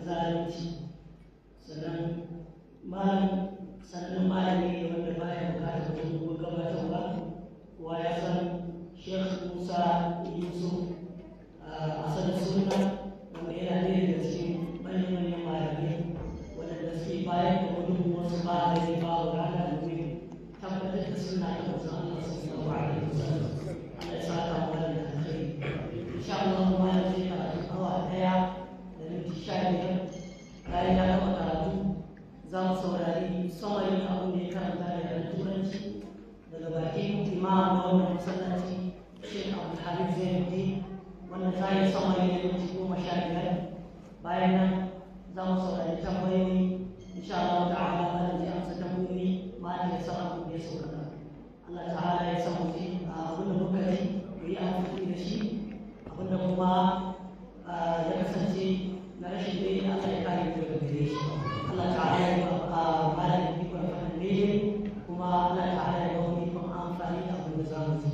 zalunci sannan malam sannan malami ne wanda baya bukatar dogon gabatarwa kowa ya san Sheikh Musa Yusuf a sanar suna wanda yana ɗaya daga cikin manyan malamai waɗanda suke bayar da gudunmuwarsu ba da zai ba wa rana domin tabbatar da suna da wasu Allah su yi wa alaihi wasallam Allah ya saka mu da alkhairi insha Allah kuma ya ce karatu awa ɗaya da minti sha biyar bayan ya gama karatu za mu saurari samarin abin da ya karanta da yaren turanci daga bakin imam na wannan masallaci Sheikh Abdulhamid Zainuddin wanda za yi samari da minti goma sha biyar bayan nan za mu saurari tambayoyi insha Allah ta'ala malam zai amsa tambayoyi malam ya san abin da ya saurara Allah ta'ala ya san mu ji abin da muka ji mu yi amfani da shi abin da kuma ya kasance na rashin dai Allah ya kare mu daga gare shi Allah ta'ala ya ba malam ya fi kwan fahimta ne kuma Allah ta'ala ya ba mu ikon amfani da abin da za mu ji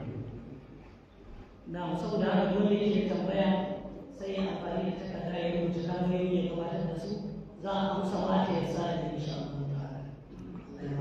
na saboda haka dole yake tambaya sai ya amfani da takarda ya rubuta tambayoyi ya gabatar da su za a amsa mata ya sa da insha Allah ta'ala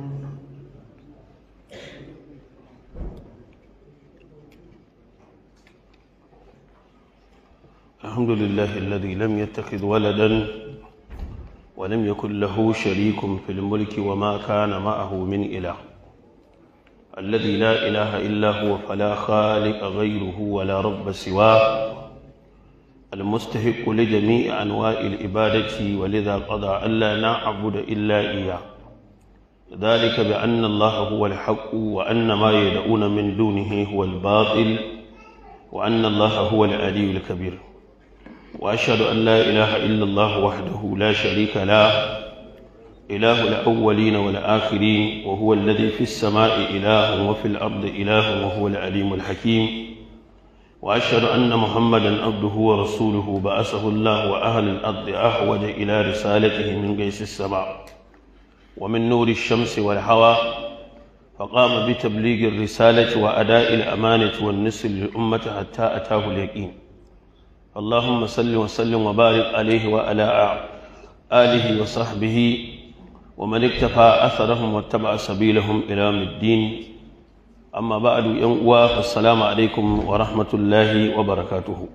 الحمد لله الذي لم يتخذ ولدا ولم يكن له شريك في الملك وما كان معه من إله الذي لا إله إلا هو فلا خالق غيره ولا رب سواه المستحق لجميع أنواع العبادة ولذا قضى ألا نعبد إلا إياه ذلك بأن الله هو الحق وأن ما يدعون من دونه هو الباطل وأن الله هو العلي الكبير وأشهد أن لا إله إلا الله وحده لا شريك له إله الأولين والآخرين وهو الذي في السماء إله وفي الأرض إله وهو العليم الحكيم وأشهد أن محمدا عبده ورسوله بعثه الله وأهل الأرض أحوج إلى رسالته من قيس السماء ومن نور الشمس والهوى فقام بتبليغ الرسالة وأداء الأمانة والنصر للأمة حتى أتاه اليقين اللهم صل وسلم وبارك عليه وعلى آله وصحبه ومن اكتفى أثرهم واتبع سبيلهم إلى يوم الدين أما بعد ينقوى فالسلام عليكم ورحمة الله وبركاته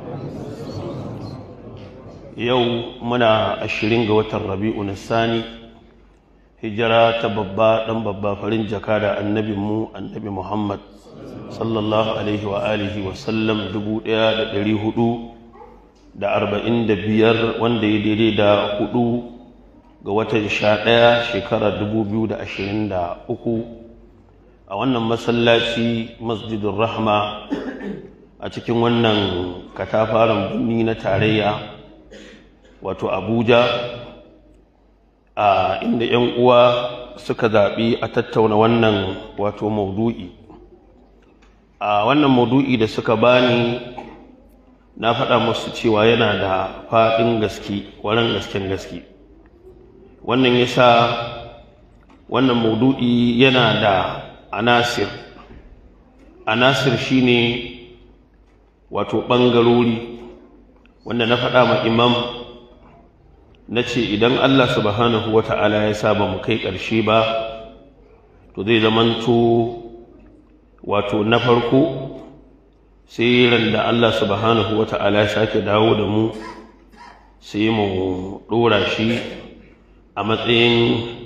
يوم منا الشرين قوة الربيع الثاني hijira ta babba dan babba farin jaka da annabi mu annabi Muhammad sallallahu alaihi wa alihi wa sallam dubu ɗaya da ɗari hudu da arba'in da biyar wanda ya daidai da hudu ga watan sha ɗaya shekara dubu biyu da ashirin da uku a wannan masallaci masjidun rahma a cikin wannan katafaren birni na tarayya wato abuja a inda 'yan uwa suka zaɓi a tattauna wannan wato maudu'i a wannan maudu'i da suka bani na faɗa musu cewa yana da faɗin gaske waran gasken gaske wannan yasa wannan maudu'i yana da anasir anasir shine wato ɓangarori wanda na faɗa ma imam na ce idan Allah subhanahu wa ta'ala ya sa ba mu kai ƙarshe ba to zai zamanto wato na farko sai ran da Allah subhanahu wa ta'ala ya sake dawo da mu sai mu ɗora shi a matsayin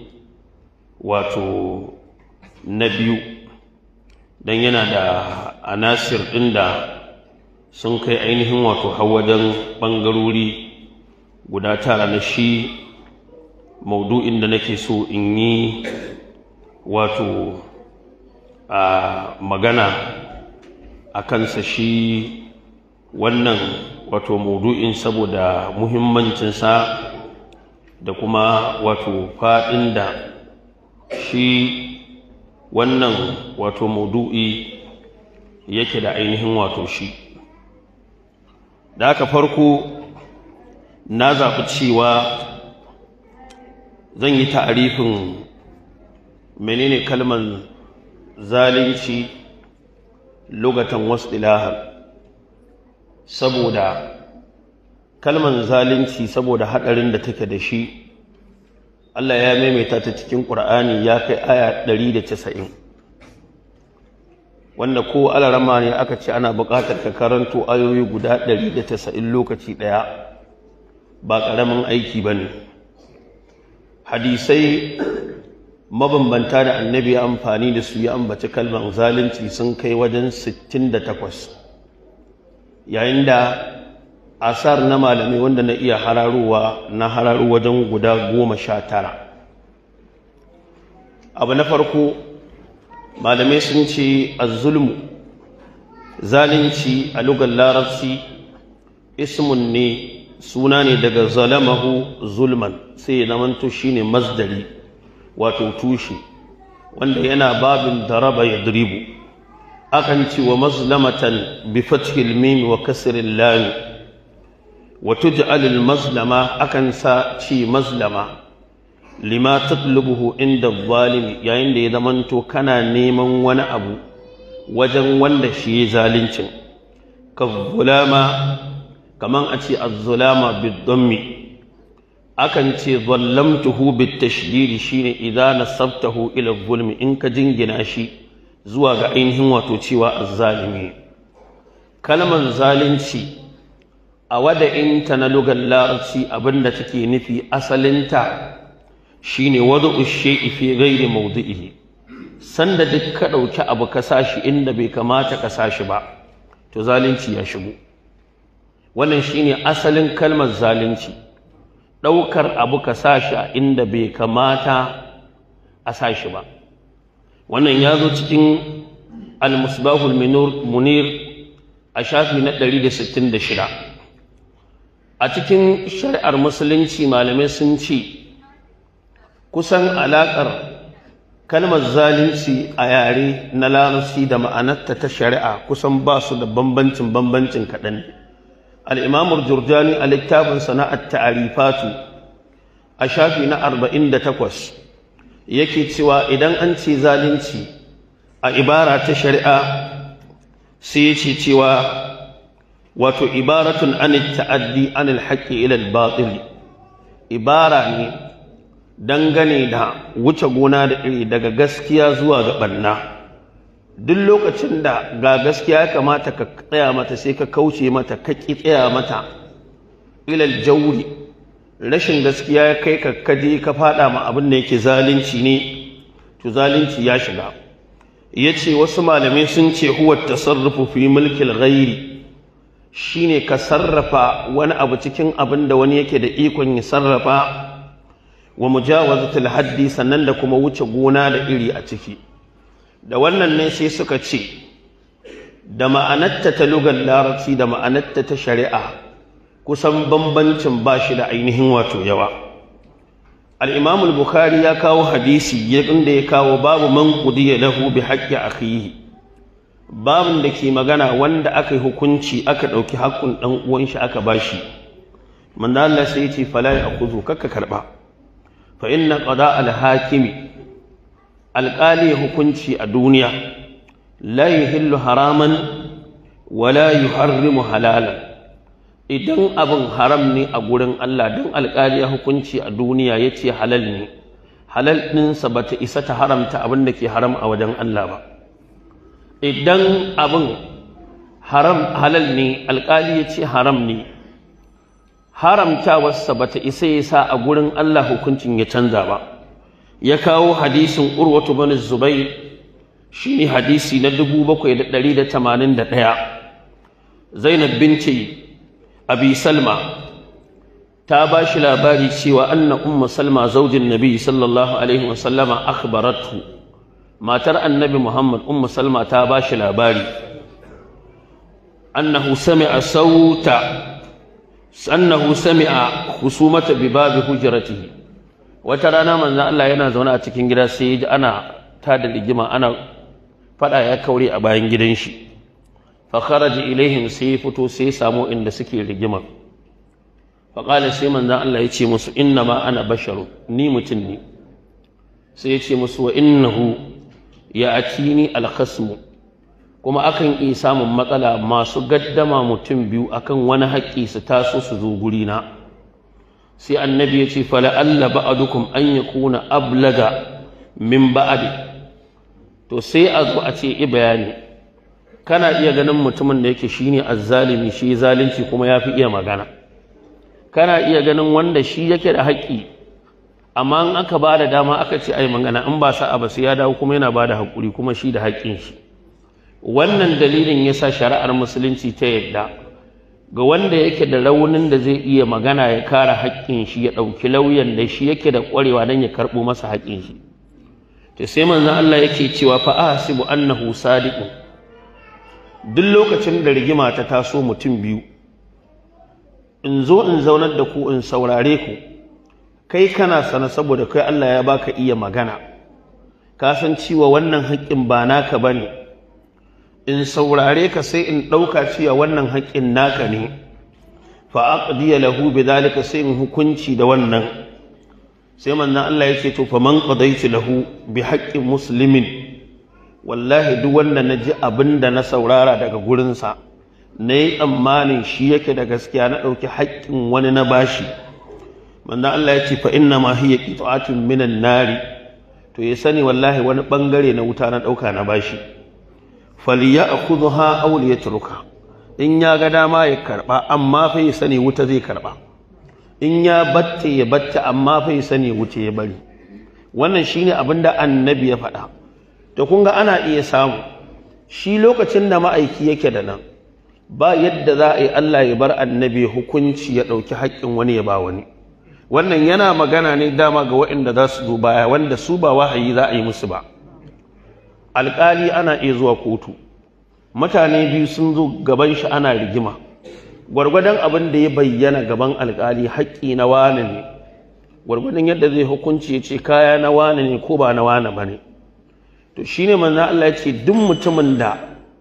wato na biyu don yana da anasir ɗin da sun kai ainihin wato wajen ɓangarori guda tara na shi maudu'in da nake so in yi wato a magana a kansa shi wannan wato maudu'in saboda muhimmancinsa da kuma wato faɗin da shi wannan wato maudu'i yake da ainihin wato shi da aka farko na zaɓi cewa zan yi ta'arifin menene kalmar zalunci lugatan wasu ilahar saboda kalman zalunci saboda haɗarin da take da shi Allah ya maimaita ta cikin ƙur'ani ya kai aya 190 wanda ko alarama ne aka ce ana buƙatar ka karanto ayoyi guda 190 lokaci ɗaya ba ƙaramin aiki ba ne hadisai mabambanta da annabi ya amfani da su ya ambaci kalmar zalunci sun kai wajen 68 yayin da asar na malamai wanda na iya hararowa na hararo wajen guda goma sha tara abu na farko malamai sun ce zulmu zalunci a lugar larabci ismun ne suna ne daga zalamahu zulman sai ya zamanto shine masdari wato tushe wanda yana babin daraba ya diribu akan ci wa mazlamatan bi fathil mim wa kasril lam wa tuj'al al mazlama akan sa ci mazlama lima tatlubuhu inda zalimi yayin da ya zamanto kana neman wani abu wajen wanda shi ya zalincin ka zulama kaman a ce az-zulama bid-dammi akan ce zallamtuhu bit-tashdid shine idza nasabtahu ila zulmi in ka jingina shi zuwa ga ainihin wato cewa az-zalimi kalmar zalunci a wada'inta na lugar larabci abinda take nufi asalinta shine wada'u shay'i fi ghairi mawdi'ihi sanda duk ka dauki abu ka sashi inda bai kamata ka sashi ba to zalunci ya shigo wannan shine asalin kalmar zalunci daukar abu ka sashi a inda bai kamata a sashi ba wannan ya zo cikin al-musbahul munir a shafi na 166 a cikin shari'ar musulunci malamai sun ce kusan alaƙar kalmar zalunci a yare na larabci da ma'anarta ta shari'a kusan ba su da bambancin bambancin kaɗan al'imamur jurjani a littafin sana'ar ta'arifatu a shafi na arba'in da takwas yake cewa idan an ce zalunci a ibara ta shari'a sai ya ce cewa wato ibaratun an ta'addi an alhaƙi ila al ibara ne dangane da wuce gona da iri daga gaskiya zuwa ga ɓanna duk lokacin da ga gaskiya ya kamata ka tsaya mata sai ka kauce mata ka ƙi tsaya mata ilal jauri rashin gaskiya ya kai ka kaje ka faɗa ma abin da yake zalunci ne to zalunci ya shiga ya ce wasu malamai sun ce huwa tasarrufu fi mulkil ghairi shine ka sarrafa wani abu cikin abin da wani yake da ikon ya sarrafa wa mujawazatul haddi sannan da kuma wuce gona da iri a ciki da wannan ne sai suka ce da ma'anarta ta lugar larabci da ma'anarta ta shari'a kusan bambancin ba shi da ainihin wato yawa al-imam al-bukhari ya kawo hadisi inda ya kawo babu man qudiya lahu bi haqqi akhihi babun da ke magana wanda aka yi hukunci aka ɗauki haƙƙun ɗan uwan shi aka bashi manzo Allah sai ya ce fala ya akuzu kakka karba فإن قضاء الحاكم القالي hukunci a duniya لا يحل حراما ولا يحرم حلالا idan abin haram ne a gurin Allah don alƙali ya hukunci a duniya ya ce halal ne halal ɗinsa ba ta isa ta haramta abin da ke haram a wajen Allah ba idan abin haram halal ne alƙali ya ce haram ne haramtawarsa ba ta isa ya sa a gurin Allah hukuncin ya canza ba ya kawo hadisin urwatu bin zubair shi ne hadisi na 7,181 zainab binci abi salma ta ba shi labari cewa anna umma salma zaujin nabi sallallahu alaihi wasallama akhbaratu matar annabi muhammad umma salma ta ba shi labari annahu sami'a sauta annahu sami'a husumata bi babi hujratihi wata rana manzon Allah yana zaune a cikin gida sai ya ji ana tada rigima ana fada ya kaure a bayan gidan shi fa kharaja ilaihim sai ya fito sai ya samu inda suke rigima fa qala sai manzon Allah ya ce musu inna ma ana basharu ni mutum ne sai ya ce musu wa innahu ya atini al-khasmu kuma akan iya samun matsala masu gaddama mutum biyu akan wani haƙƙi su taso su zo gurina sai annabi ya ce fala'alla ba'adukum an yakuna ablaga min ba'adi to sai a zo a ce i bayani kana iya ganin mutumin da yake shine azzalimi shi zalunci kuma ya fi iya magana kana iya ganin wanda shi yake da haƙƙi amma in aka ba da dama aka ce ai magana in ba sa'a ba sai ya dawo kuma yana ba da haƙuri kuma shi da haƙƙin shi wannan dalilin yasa shari'ar musulunci ta yadda ga wanda yake da raunin da zai iya magana ya kare haƙƙin shi ya ɗauki lauyan da shi yake da ƙwarewa don ya karɓo masa haƙƙin shi to sai manzon Allah yake cewa fa ahsibu annahu sadiqun duk lokacin da rigima ta taso mutum biyu in zo in zaunar da ku in saurare ku kai kana sana saboda kai Allah ya baka iya magana ka san cewa wannan haƙƙin ba naka bane in saurare ka sai in ɗauka cewa wannan haƙƙin naka ne fa aqdiya lahu bidhalika sai in hukunci da wannan sai manzon Allah ya ce to fa man qadaitu lahu bi haqqin muslimin wallahi duk wanda na ji abin da na saurara daga gurinsa na yi tsammanin shi yake da gaskiya na ɗauki haƙƙin wani na bashi manzon Allah ya ce fa inna ma hiya qita'atun minan nari to ya sani wallahi wani bangare na wuta na ɗauka na bashi falyakhudha aw liyatruka in ya ga dama ya karba amma fa ya sani wuta zai karba in ya batta ya batta amma fa ya sani wuta ya bari wannan shine abin da annabi ya faɗa to kun ga ana iya samu shi lokacin da ma'aiki yake da nan ba yadda za a yi Allah ya bar annabi hukunci ya ɗauki haƙƙin wani ya ba wani wannan yana magana ne dama ga waɗanda za su zo baya wanda su ba wahayi za a yi musu ba alƙali ana iya zuwa kotu mutane biyu sun zo gaban shi ana rigima gwargwadon abin da ya bayyana gaban alƙali haƙƙi na wane ne gwargwadon yadda zai hukunci ya ce kaya na wane ne ko ba na wane ba ne to shine manzon Allah ya ce duk mutumin da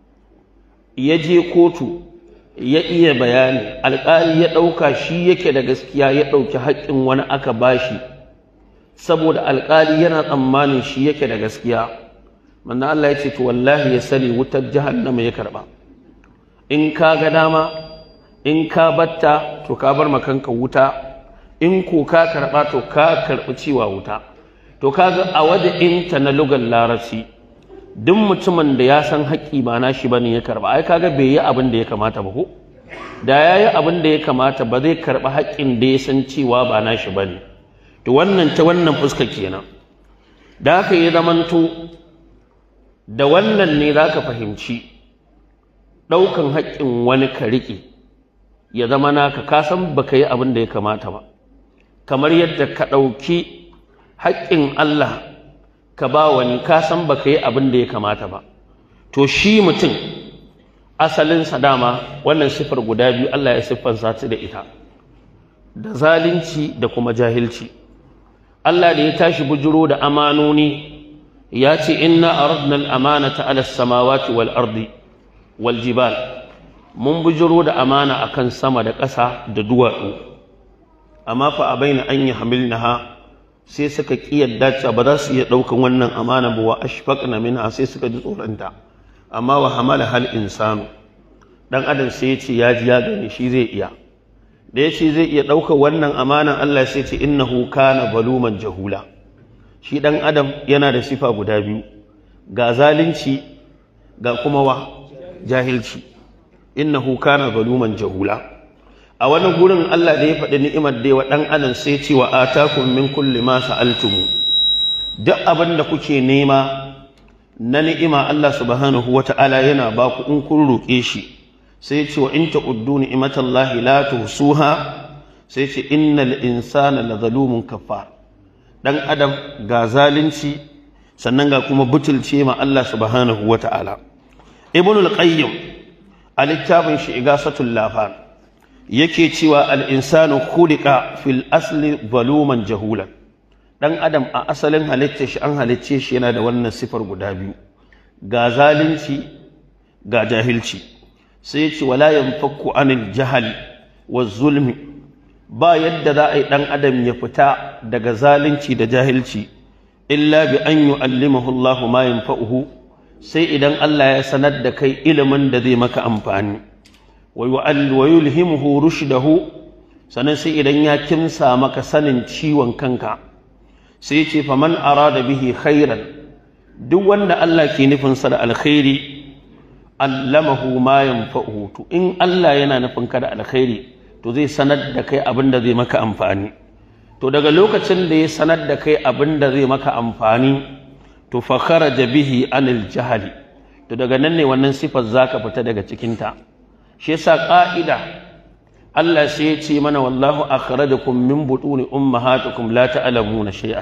ya je kotu ya iya bayani alƙali ya ɗauka shi yake da gaskiya ya ɗauki haƙƙin wani aka bashi saboda alƙali yana tsammanin shi yake da gaskiya manzo Allah ya ce to wallahi ya sani wutar jahannama ya karba in ka ga dama in ka batta to ka bar makanka wuta in ko ka karba to ka karbi cewa wuta to kaga a waje inta na lugar larabci duk mutumin da ya san haƙƙi ba nashi bane ya karba ai kaga bai yi abin da ya kamata ba ko da ya yi abin da ya kamata ba zai karba haƙƙin da ya san cewa ba nashi bane to wannan ta wannan fuska kenan da haka ya zamanto da wannan ne za ka fahimci ɗaukan haƙƙin wani ka riƙe ya zama naka ka san ba ka yi abin da ya kamata ba kamar yadda ka ɗauki haƙƙin Allah ka ba wani ka san ba ka yi abin da ya kamata ba to shi mutum asalinsa dama wannan siffar guda biyu Allah ya siffansa ta da ita da zalunci da kuma jahilci Allah da ya tashi bujiro da amanoni ya ce inna aradna al-amanata ala samawati wal ardi wal jibal mun bujiro da amana akan sama da ƙasa da duwatsu amma fa abaina an yi hamilnaha sai suka kiyarda cewa ba za su iya ɗaukan wannan amana ba wa ashfaqna minha sai suka ji tsoronta amma wa hamala hal insanu dan adam sai ya ce ya ji ya gani shi zai iya da ya ce zai iya ɗaukar wannan amanan Allah sai ce innahu kana baluman jahula shi ɗan adam yana da sifa guda biyu ga zalunci ga kuma wa jahilci innahu kana zaluman jahula a wani gurin Allah da ya faɗi ni'imar da wa ɗan adam sai ce wa atakum min kulli ma sa'altumu duk abin da kuke nema na ni'ima Allah subhanahu wata'ala yana ba ku in kun roƙe shi sai ce wa in ta'uddu ni'matallahi la tuhsuha sai ce innal insana la zalumun kafar dan adam ga zalunci sannan ga kuma butulce ma Allah subhanahu wata'ala ibnul qayyim a littafin shi igasatul lafan yake cewa al insanu khuliqa fil asli zaluman jahulan dan adam a asalin halitta shi an halicce shi yana da wannan sifar guda biyu ga zalunci ga jahilci sai ya ce wala yanfakku anil jahali wa zulmi ba yadda za a yi ɗan adam ya fita daga zalunci da jahilci illa bi an yu'allimahu Allahu ma yanfa'uhu sai idan Allah ya sanar da kai ilimin da zai maka amfani wa yulhimuhu rushdahu sannan sai idan ya kimsa maka sanin ciwon kanka sai ce faman arada bihi khairan duk wanda Allah ke nufin sa da alkhairi allamahu ma yanfa'uhu to in Allah yana nufin ka da alkhairi to zai sanar da kai abin da zai maka amfani to daga lokacin da ya sanar da kai abin da zai maka amfani to fa kharaja bihi anil jahali to daga nan ne wannan sifar zaka fita daga cikin ta shi yasa ka'ida Allah sai ya ce mana wallahu akhrajakum min butuni ummahatikum la ta'lamuna shay'an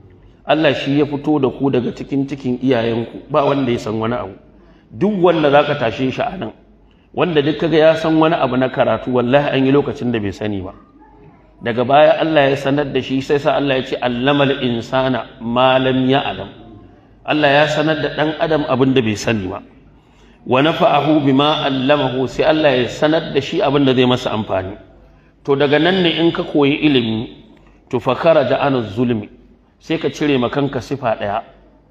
Allah shi ya fito da ku daga cikin cikin iyayenku ba wanda ya san wani abu duk wanda zaka tashe shi a nan wanda duk kaga ya san wani abu na karatu wallahi an yi lokacin da bai sani ba daga baya Allah ya sanar da shi sai sa Allah ya ce allamal insana ma lam ya'lam Allah ya sanar da dan adam abin da bai sani ba wa nafa'ahu bima allamahu sai Allah ya sanar da shi abin da zai masa amfani to daga nan ne in ka koyi ilimi to fa kharaja an zulmi sai ka cire ma kanka sifa daya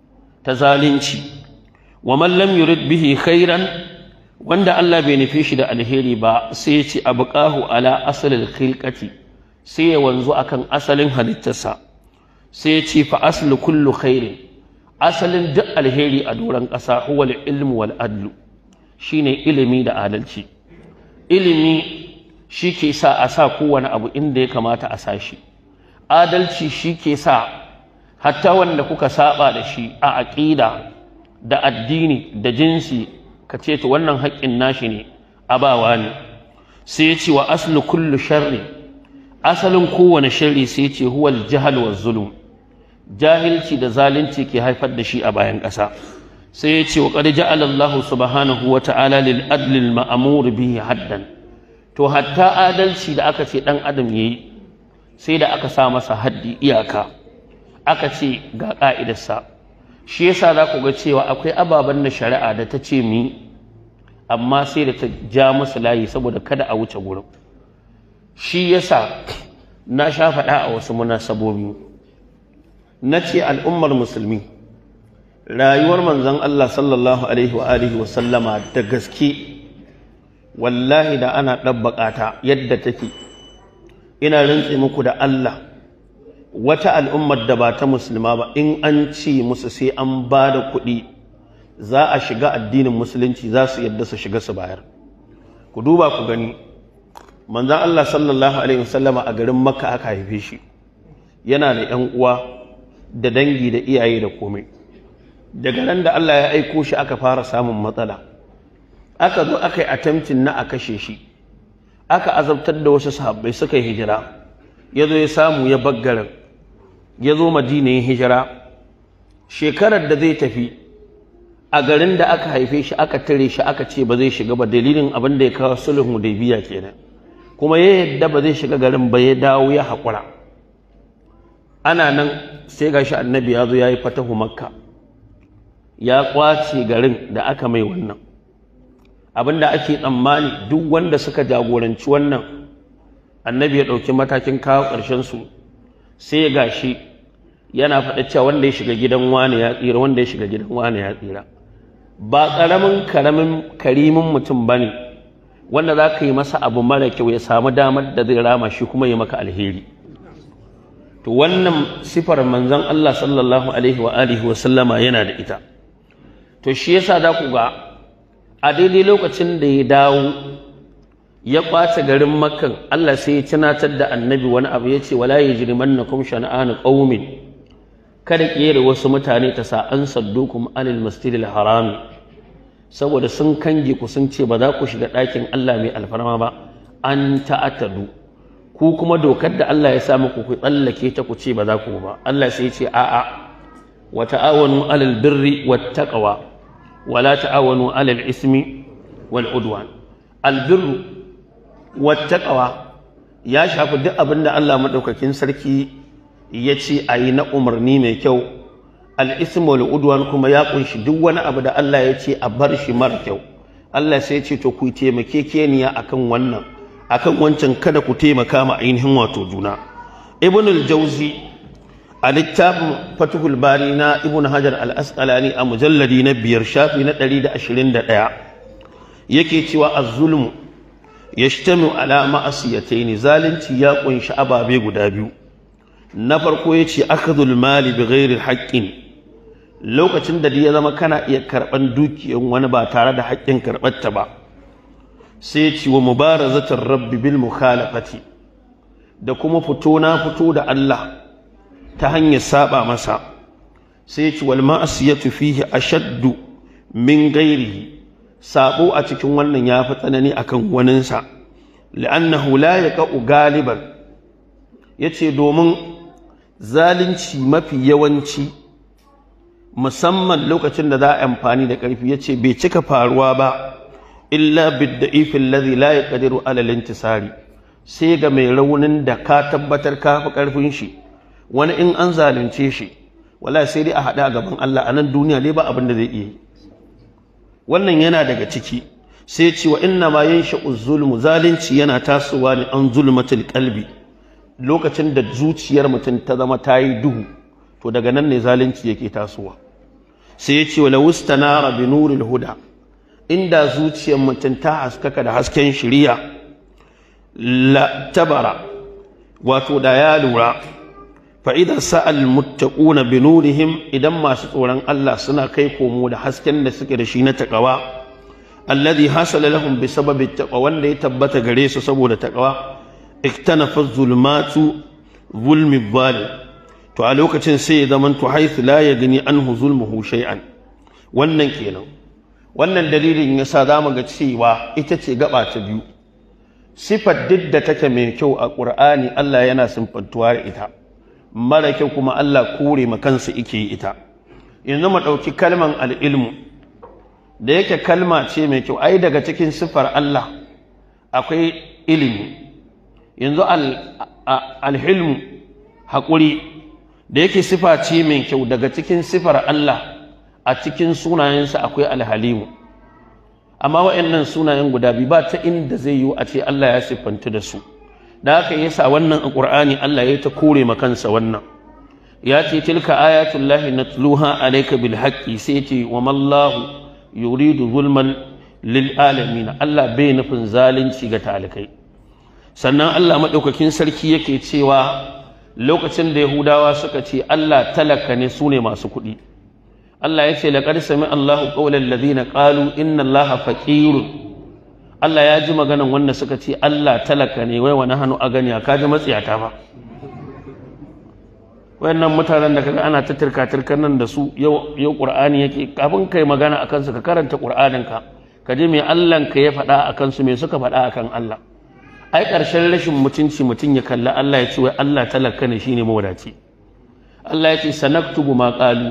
ta zalunci wa man lam yurid bihi khairan wanda Allah bai nufi shi da alheri ba sai ya ce abqahu ala asalil khilqati sai ya wanzu akan asalin halittarsa sai ya ce fa aslu kullu khairin asalin duk alheri a doron ƙasa huwa ilmu wal adlu shine ilimi da adalci ilimi shi ke sa a sa kowane abu inda ya kamata a sa shi adalci shi ke sa hatta wanda kuka saba da shi a aƙida da addini da jinsi ka ce to wannan haƙƙin nashi ne abawa ne sai ya ce wa aslu kullu sharri asalin kowane sharri sai ya ce huwal jahal wa zulum jahilci da zalunci ke haifar da shi a bayan ƙasa sai ya ce wa qad ja'ala Allah subhanahu wa ta'ala lil adli al ma'mur bihi haddan to hatta adalci da aka ce dan adam yayi sai da aka sa masa haddi iyaka aka ce ga ka'idarsa shi yasa za ku ga cewa akwai ababen na shari'a da ta ce mi amma sai da ta ja musu layi saboda kada a wuce gurin shi yasa na sha faɗa a wasu munasabobi na ce al'ummar musulmi rayuwar manzon Allah sallallahu alaihi wa alihi wa sallama da gaske wallahi da ana ɗabbaƙa ta yadda take ina rantse muku da Allah wata al'ummar da ba ta musulma ba in an ce musu sai an ba da kuɗi za a shiga addinin musulunci za su yadda su shiga su bayar ku duba ku gani manzan Allah sallallahu alaihi wasallama a garin makka aka haife shi yana da ‘yan uwa da dangi da iyaye da komai daga nan da Allah ya aiko shi aka fara samun matsala aka zo aka yi attempting na a kashe shi aka azabtar da wasu sahabbai suka yi hijira ya zo ya samu ya baggarin ya zo madina yin hijira shekarar da zai tafi a garin da aka haife shi aka tare shi aka ce ba zai shiga ba dalilin abin da ya kawo sulhun hudaybiya kenan kuma ya yadda ba zai shiga garin ba ya dawo ya haƙura ana nan sai gashi annabi ya zo ya yi fatahu makka ya kwace garin da aka mai wannan abin da ake tsammani duk wanda suka jagoranci wannan annabi ya ɗauki matakin kawo ƙarshen su sai ya gashi yana faɗa cewa wanda ya shiga gidan wani ya tsira wanda ya shiga gidan wani ya tsira ba ƙaramin karamin karimin mutum ba ne wanda za ka yi masa abu mara kyau ya samu damar da zai rama shi kuma ya maka alheri to wannan sifar manzon Allah sallallahu alaihi wa alihi wa sallama yana da ita to shi yasa za ku ga a daidai lokacin da ya dawo ya kwace garin makkan Allah sai ya tunatar da annabi wani abu ya ce wala yajrimannakum shana'anu qaumin kada kiyere wasu mutane ta sa an saddukum anil masjidil harami saboda sun kange ku sun ce ba za ku shiga ɗakin Allah mai alfarma ba an ta'atadu ku kuma dokar da Allah ya sa muku ku tsallake ta ku ce ba za ku ba Allah sai ya ce a'a wa ta'awanu alal birri wat taqwa wa la ta'awanu alal ismi wal udwan al birru wat taqwa ya shafi duk abin da Allah madaukakin sarki ya ce a yi na umarni mai kyau al'ismu udwan kuma ya kunshi duk wani abu da Allah ya ce a bar shi mara kyau Allah sai ce to ku taimake keniya akan wannan akan wancan kada ku taimaka ma ainihin wato juna ibn al-jawzi a littafin fatuhul bari na ibn hajar al-asqalani a mujalladi na biyar shafi na 121 yake cewa az-zulmu yashtamiu ala ma'asiyataini zalunci ya kunshi ababe guda biyu na farko yace akhdhul mali bighairi haqqin lokacin da ya zama kana iya karban dukiyar wani ba tare da haƙƙin karɓar ta ba sai ya ce wa mubarazatar rabbi bil mukhalafati da kuma fito na fito da Allah ta hanyar saba masa sai ya ce wal ma'asiyatu fihi ashaddu min ghairihi sabo a cikin wannan ya fi tsanani akan waninsa li'annahu la yaqa'u galiban yace domin zalunci mafi yawanci musamman lokacin da za a amfani da ƙarfi yace bai cika faruwa ba illa bidda'ifin ladhi la yaqdiru ala al-intisari sai ga mai raunin da ka tabbatar ka fi ƙarfin shi wani in an zalunce shi wala sai dai a haɗa a gaban Allah a nan duniya ne ba abin da zai iya yi wannan yana daga ciki sai ce wa inna ma yansha zulmu zalunci yana tasowa ne an zulmatul qalbi lokacin da zuciyar mutum ta zama ta yi duhu to daga nan ne zalunci yake tasowa sai ya ce wa lawustanara bi nuril huda inda zuciyar mutum ta haskaka da hasken shiriya la tabara wato da ya lura fa idan sa'al muttaquna bi nurihim idan masu tsoron Allah suna kai komo da hasken da suke da shi na takawa alladhi hasala lahum bi sababi taqwa wanda ya tabbata gare su saboda takawa iktanafa zulmatu zulmi zalim to a lokacin sai ya zaman to haythu la yagni anhu zulmuhu shay'an wannan kenan wannan dalilin yasa zamu ga cewa ita ce gaba ta biyu sifar duk da take mai kyau a ƙur'ani Allah yana simfantuwa da ita mara kyau kuma Allah kore ma kansa ike ita yanzu mu ɗauki kalman al'ilmu da yake kalma ce mai kyau ai daga cikin sifar Allah akwai ilimi yanzu alhilmu haƙuri da yake sifa ce mai kyau daga cikin sifar Allah a cikin sunayensa akwai alhalimu amma waɗannan sunayen guda biyu ba ta inda zai yiwu a ce Allah ya siffanta da su da haka yasa wannan a Qur'ani Allah ya ta kore ma kansa wannan ya ce tilka ayatullahi natluha alayka bil haqqi sai ce wa mallahu yuridu zulman lil alamin Allah bai nufin zalunci ga talikai sannan Allah madaukakin sarki yake cewa lokacin da Yahudawa suka ce Allah talaka ne su ne masu kuɗi Allah ya ce laqad sami Allahu qawlan ladina qalu inna Allaha faqirun Allah ya ji maganan wanda suka ce Allah talaka ne wai wani hannu a gani ka ji matsiyata ba wayannan mutanen da kaga ana ta tirka tirkan nan da su yau yau Qur'ani yake kafin kai magana akan su ka karanta Qur'anin ka ka ji me Allah ka ya faɗa akan su me suka faɗa akan Allah ai ƙarshen rashin mutunci mutum ya kalla Allah ya ce wai Allah talaka ne shine mawadaci Allah ya ce sanaktubu ma qalu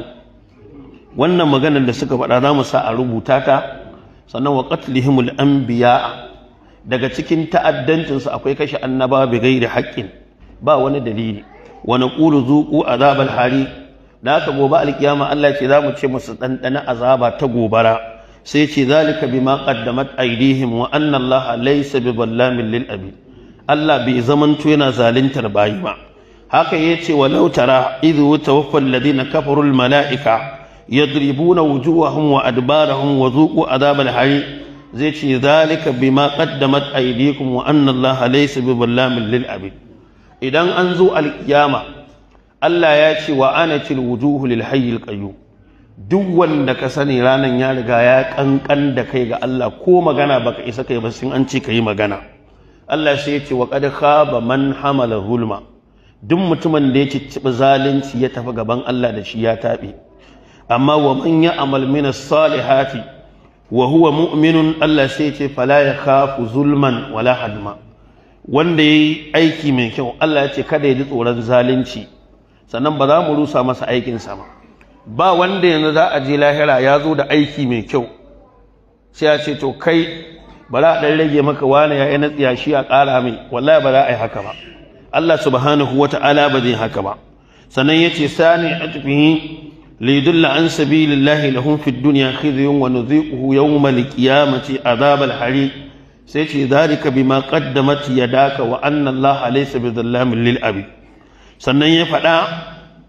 wannan maganar da suka faɗa za mu sa a rubuta ta sannan wa qatlihimul anbiya daga cikin ta'addancin su akwai kashe annaba bi ghairi haqqin ba wani dalili wa naqulu zuqu azabal hari da haka gobe alkiyama Allah ce za mu ce musu dandana azaba ta gobara sai ce zalika bima qaddamat aydihim wa anna Allah laysa biballamin lil abid Allah bai zamanto yana zaluntar bayi ba haka yace walau tara idhu tawaffa alladhina kafaru al malaika يضربون وجوههم وأدبارهم وذوقوا عذاب الحريق زي شي ذلك بما قدمت أيديكم وأن الله ليس بظلام للعبيد إذا أنزو القيامة الله ياتي وأنت الوجوه للحي القيوم duk wanda ka sani ranar ya riga ya kankan da kai ga Allah ko magana baka isa kai ba sun an ce kai magana Allah sai ya ce wa qad khaba man hamala zulma duk mutumin da ya ciccibi zalunci ya tafi gaban Allah da shi ya tabe amma wa man ya'mal min as-salihati wa huwa mu'minun Allah sai ce fala yakhafu zulman wala hadma wanda yayi aiki mai kyau Allah ya ce kada ya ji tsoron zalunci sannan ba za mu rusa masa aikin sa ba ba wanda yanzu za a je lahira ya zo da aiki mai kyau sai ya ce to kai ba za a dan rage maka wani ya yi na tsiyashi a ƙara mai wallahi ba za a yi haka ba Allah subhanahu wata'ala ba zai haka ba sannan yace sani atfihi ليدل عن سبيل الله لهم في الدنيا خزي ونذيقه يوم القيامة عذاب الحريق سيتي ذلك بما قدمت يداك وأن الله ليس بظلام للأبي sannan ya faɗa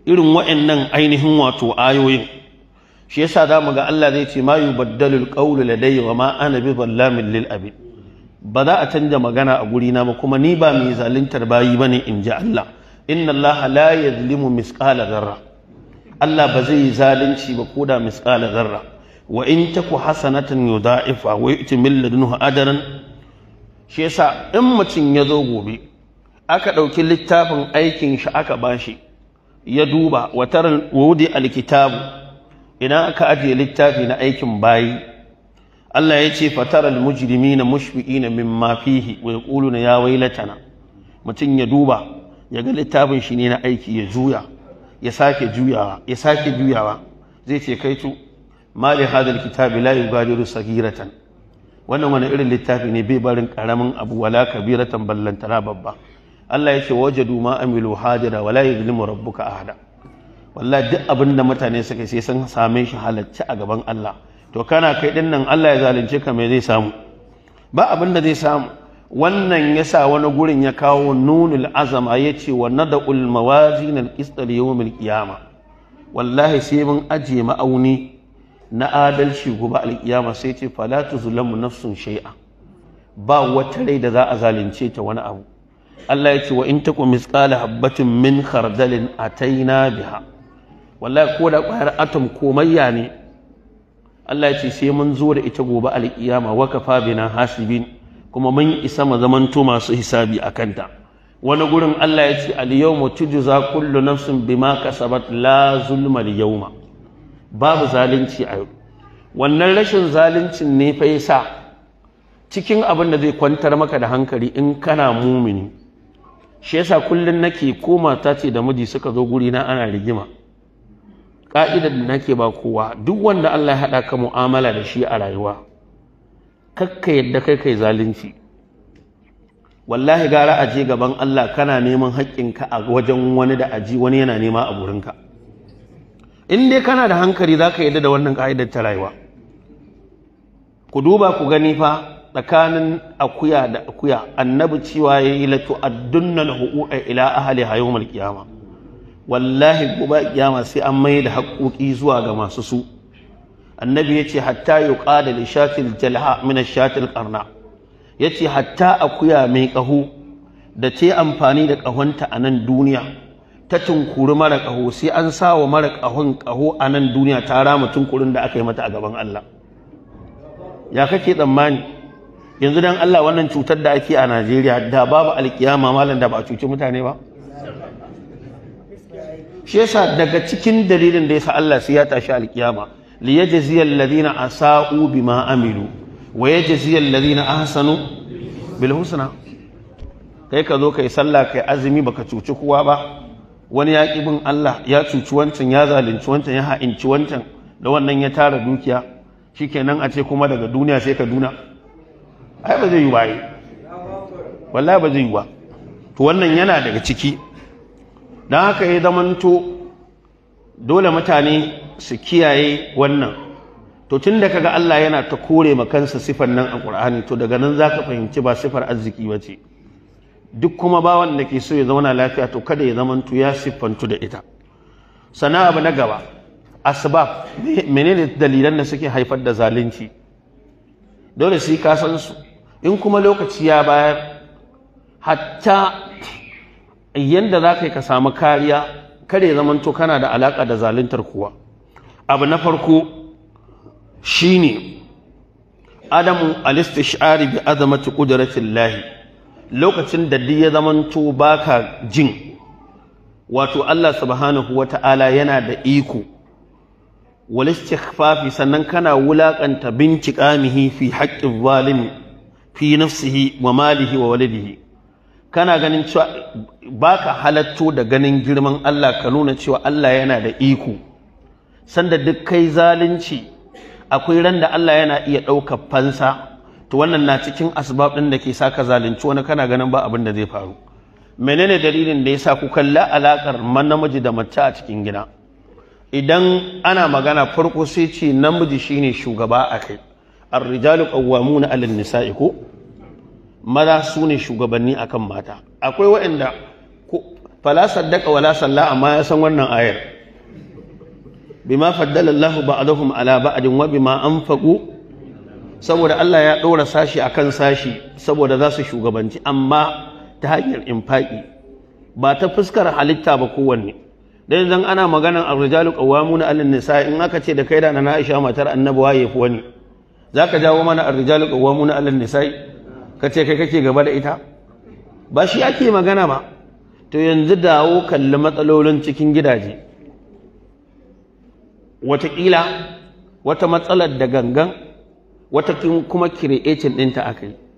irin wa'annan ainihin wato ayoyin shi yasa za mu ga Allah zai ce ma yubaddalu alqawlu ladayya wa ma ana bi zallamin lil abid ba za a canja magana a guri na ba kuma ni ba mai zaluntar bayi bane in ji Allah inna Allah la yazlimu misqala zarra Allah ba zai yi zalunci ba ko da misqala zarra wa in taku hasanatan yudha'ifa wa yu'ti min ladunhu ajran shi yasa in mutum ya zo gobe aka ɗauki littafin aikin shi aka bashi ya duba wa taral wudi alkitabu idan aka ajiye littafi na aikin bayi Allah ya ce fataral mujrimina mushfiqina mimma fihi wa yaquluna ya wailatana mutum ya duba ya ga littafin shi ne na aiki ya juya ya sake juyawa ya sake juyawa zai ce kai tu mali hadal kitabi la yugadiru sagiratan wannan wani irin littafi ne bai barin karamin abu wala kabiratan ballantana babba Allah ya ce wajadu ma amilu hadira wala yuzlimu rabbuka ahada wallahi duk abin da mutane suka sai sun same shi halacce a gaban Allah to kana kai din nan Allah ya zalunce ka me zai samu ba abin da zai samu wannan yasa wani gurin ya kawo nunul azama ya ce wa nada'ul mawazin al-qist li yawmil qiyama wallahi sai mun ajiye ma'auni na adalci gobe alkiyama sai ce fala tuzlamu nafsun shay'a ba wata rai da za a zalunce ta wani abu Allah ya ce wa in taku misqala habbatin min khardalin ataina biha wallahi ko da ƙwayar atom komayya ne Allah ya ce sai mun zo da ita gobe alkiyama wa kafa bina hasibin kuma mun isa mu zamanto masu hisabi a kanta wani gurin Allah ya ce al-yawma tujza kullu nafsin bima kasabat la zulma al-yawma babu zalunci a yau wannan rashin zaluncin ne fa yasa cikin abin da zai kwantar maka da hankali in kana mumini shi yasa kullun nake ko mata ce da miji suka zo guri na ana rigima ka'idar da nake ba kowa duk wanda Allah ya haɗa ka mu'amala da shi a rayuwa kakka yadda kai kai zalunci wallahi gara a je gaban Allah kana neman haƙƙinka a wajen wani da aji wani yana nema a gurinka in dai kana da hankali za ka yadda da wannan ka'idar ta rayuwa ku duba ku gani fa tsakanin akuya da akuya annabi cewa ya yi latu addunnal huquqa ila ahli yawmal qiyama wallahi gobe kiyama sai an mai da haƙoƙi zuwa ga masu su annabi ya ce hatta yuqada li shatil jalha min ash-shatil qarna yace hatta akuya mai ƙaho da ta amfani da ƙahonta a nan duniya ta tunkuri mara ƙaho sai an sa wa mara ƙahon ƙaho a nan duniya ta rama tunkurin da aka yi mata a gaban Allah ya kake tsammani yanzu dan Allah wannan cutar da ake a Najeriya da babu alkiyama malam da ba a cuci mutane ba shi yasa daga cikin dalilin da yasa Allah sai ya tashi alkiyama li yajzi alladhina asa'u bima amilu wa yajzi alladhina ahsanu bil husna kai ka zo kai sallah kai azumi baka cuci kowa ba wani ya bin Allah ya cuci wancan ya zalunci wancan ya ha'inci wancan da wannan ya tara dukiya shikenan a ce kuma daga duniya sai ka duna ai ba zai yi ba yi wallahi ba zai yi ba to wannan yana daga ciki don haka ya zamanto dole mutane su kiyaye wannan to tun da kaga Allah yana ta kore ma kansa sifar nan a Qur'ani to daga nan zaka fahimci ba sifar arziki ba ce duk kuma bawan da ke so ya zauna lafiya to kada ya zamanto ya siffantu da ita sana abu na gaba asbab menene dalilan da suke haifar da zalunci dole sai ka san su in kuma lokaci ya bayar hatta yanda za ka yi ka samu kariya kare zamanto kana da alaƙa da zaluntar kuwa abu na farko shine adamu alistishari bi azamati qudratin lahi lokacin da duk ya zamanto baka jin wato Allah subhanahu wata'ala yana da iko wal istighfafi sannan kana wulakanta binciqamihi fi haqqi zalimi fi nafsihi wa malihi wa walidihi kana ganin cewa baka halatto da ganin girman Allah ka nuna cewa Allah yana da iko sanda duk kai zalunci akwai ran da Allah yana iya ɗaukar fansa to wannan na cikin asbab ɗin da ke sa ka zalunci wani kana ganin ba abin da zai faru menene dalilin da yasa ku kalla alakar man namiji da mace a cikin gida idan ana magana farko sai ce namiji shine shugaba a kai ar-rijalu qawwamuna 'ala an-nisa'i ko maza su ne shugabanni akan mata akwai waɗanda fala saddaka wala salla amma ya san wannan ayar bima faddala Allahu ba'dahum ala ba'din wa bima anfaqu saboda Allah ya ɗora sashi akan sashi saboda za su shugabanci amma ta hanyar infaki ba ta fuskar halitta ba kowanne dan idan ana maganan ar-rijalu qawwamuna 'ala nisa in aka ce da kai da na Aisha matar Annabi waye fi wani zaka jawo mana ar-rijalu qawwamuna 'ala nisa ka ce kai kake gaba da ita ba shi ake magana ba to yanzu dawo kalli matsalolin cikin gidaje wataƙila wata matsalar da gangan wata kuma kiretin ɗinta aka yi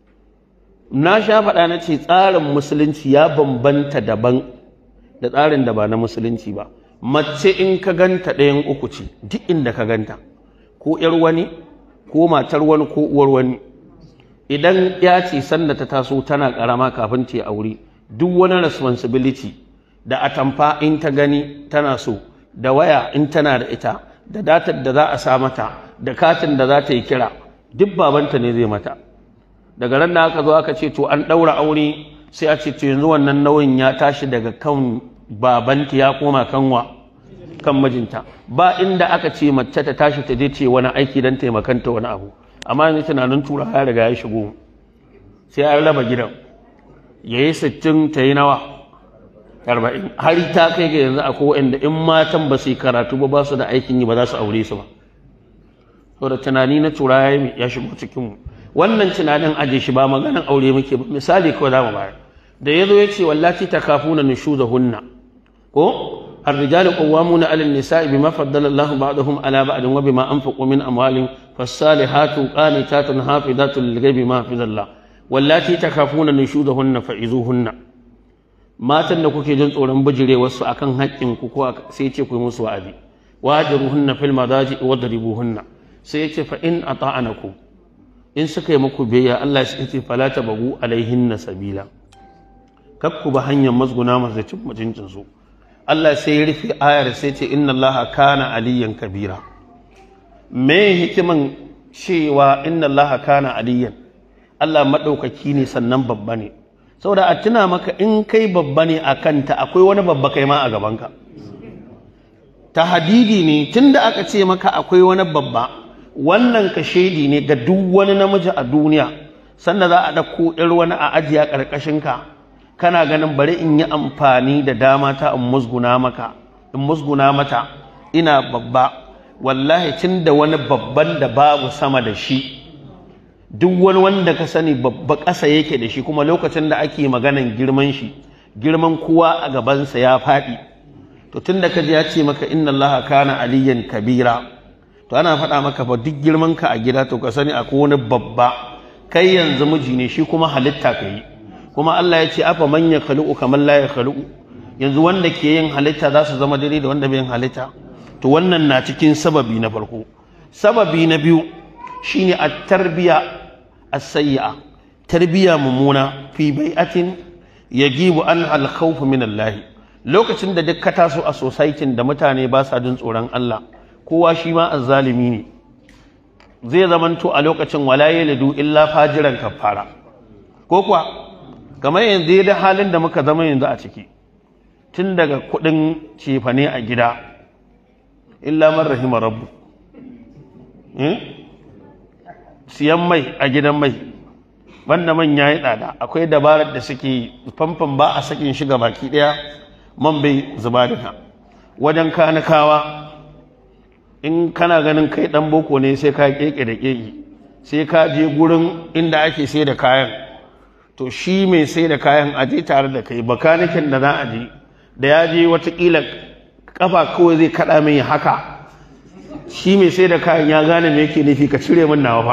na sha faɗa na ce tsarin musulunci ya bambanta daban da tsarin da ba na musulunci ba mace in ka ganta ɗayan uku ce duk inda ka ganta ko ‘yar wani ko matar wani ko uwar wani idan ya ce sanda ta taso tana ƙarama kafin ta aure duk wani responsibility da atamfa in ta gani tana so da waya in tana da ita da datar da za a sa mata da katin da za ta yi kira duk babanta ne zai mata daga ran da aka zo aka ce to an ɗaura aure sai a ce to yanzu wannan nauyin ya tashi daga kan babanta ya koma kanwa kan mijinta ba inda aka ce mace ta tashi ta je ce wani aiki don taimakanta wani abu amma yanzu tunanin tura ya riga ya shigo sai an raba gidan ya yi sittin ta yi nawa arba'in har ta kai ga yanzu akwai wanda in matan ba su yi karatu ba ba su da aikin yi ba za su aure su ba saboda tunani na tura ya shigo cikinmu wannan tunanin aje shi ba maganan aure muke ba misali kawai za mu bayar da ya zo ya ce wallaci ta kafuna hunna ko الرجال قوامون على النساء بما فضل الله بعضهم على بعض وبما أنفقوا من أموالهم فالصالحات قانتات حافظات للغيب ما حفظ الله واللاتي تخافون نشوزهن فعظوهن matan da kuke jin tsoron bijirewarsu a kan haƙƙinku ko sai ce ku yi musu wa'azi wajiruhunna fil madaji wadribuhunna sai ya ce fa in ata'anakum in suka yi muku biyayya Allah ya ce fala tabagu alaihinna sabila kakku ba hanyar mazguna masu cin mutuncin su Allah sai ya rufe ayar sai ce inna Allah kana aliyan kabira me hikiman cewa inna Allah kana aliyan Allah madaukaki ne sannan babba ne saboda a tuna maka in kai babba ne a kanta akwai wani babba kai ma a gabanka ta hadidi ne tunda aka ce maka akwai wani babba wannan ka shaidi ne ga duk wani namiji a duniya sanda za a ɗauko ɗar wani a ajiya ƙarƙashinka kana ganin bari in yi amfani da dama ta in musguna maka in musguna mata ina babba wallahi tun da wani babban da babu sama da shi duk wani wanda ka sani babba ƙasa yake da shi kuma lokacin da ake maganan girman shi girman kowa a gabansa ya faɗi to tun da kaji ya ce maka inna Allah kana aliyan kabira to ana faɗa maka ba duk girman ka a gida to ka sani akwai wani babba kai yanzu miji ne shi kuma halitta ka yi kuma Allah ya ce afa man ya khaluqu kamar la ya khaluqu yanzu wanda ke yin halitta za su zama daidai da wanda bai yin halitta to wannan na cikin sababi na farko sababi na biyu shine at-tarbiya as-sayyi'a tarbiya mummuna fi bai'atin yagibu an al-khawf min Allah lokacin da duk ka taso a society da mutane ba sa jin tsoron Allah kowa shi ma azzalimi ne zai zamanto a lokacin wala yalidu illa fajiran kafara ko kuwa kamar yanzu da halin da muka zama yanzu a ciki tun daga kudin cefane a gida illa man rahima rabbu siyan mai a gidan mai banda man ya yi tsada akwai dabarar da suke famfan ba a sakin shiga baki daya man bai zuba duka wajen kanakawa in kana ganin kai dan boko ne sai ka keke da keke sai ka je gurin inda ake sai da kayan to shi mai sai da kayan aje tare da kai bakanikin da za a je da ya je watakila kafa kawai zai kada mai haka shi mai sai da kayan ya gane me yake nufi ka cire min nawa fa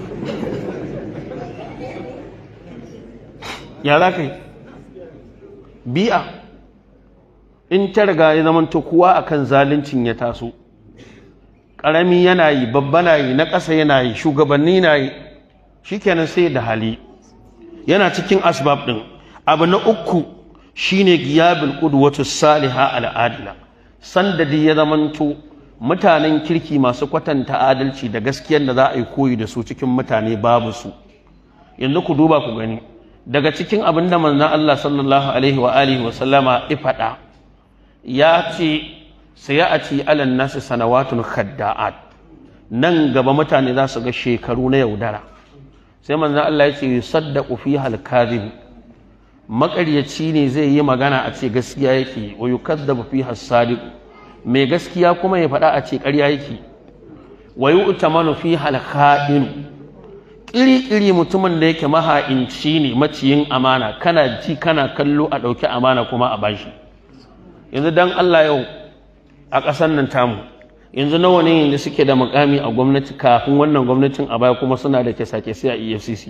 ya za ka yi bi'a in ta riga ya zama ta kowa akan zaluncin ya taso ƙarami yana yi babba na yi na ƙasa yana yi shugabanni na yi shikenan sai da hali yana cikin asbab ɗin abu na uku shine giyabil qudwatu saliha al'adila sandadi ya zamanto mutanen kirki masu kwatanta adalci da gaskiyar da za a yi koyi da su cikin mutane babu su yanzu ku duba ku gani daga cikin abin da manzon Allah sallallahu alaihi wa alihi wa sallama ifada ya ce sayati alan nasu sanawatun khadda'at nan gaba mutane za su ga shekaru na yaudara sai manzon Allah ya ce yusaddaqu fiha al-kadhib makaryaci ne zai yi magana a ce gaskiya yake wa yukaddabu fiha as-sadiq mai gaskiya kuma ya faɗa a ce ƙarya yake wa yu'tamanu fiha al-kha'in ƙiri-ƙiri mutumin da yake maha'inci ne maciyin amana kana ji kana kallo a ɗauki amana kuma a bashi yanzu dan Allah yau a ƙasar nan tamu yanzu nawa ne yanzu suke da mukami a gwamnati kafin wannan gwamnatin a baya kuma suna da kesa-kesa a EFCC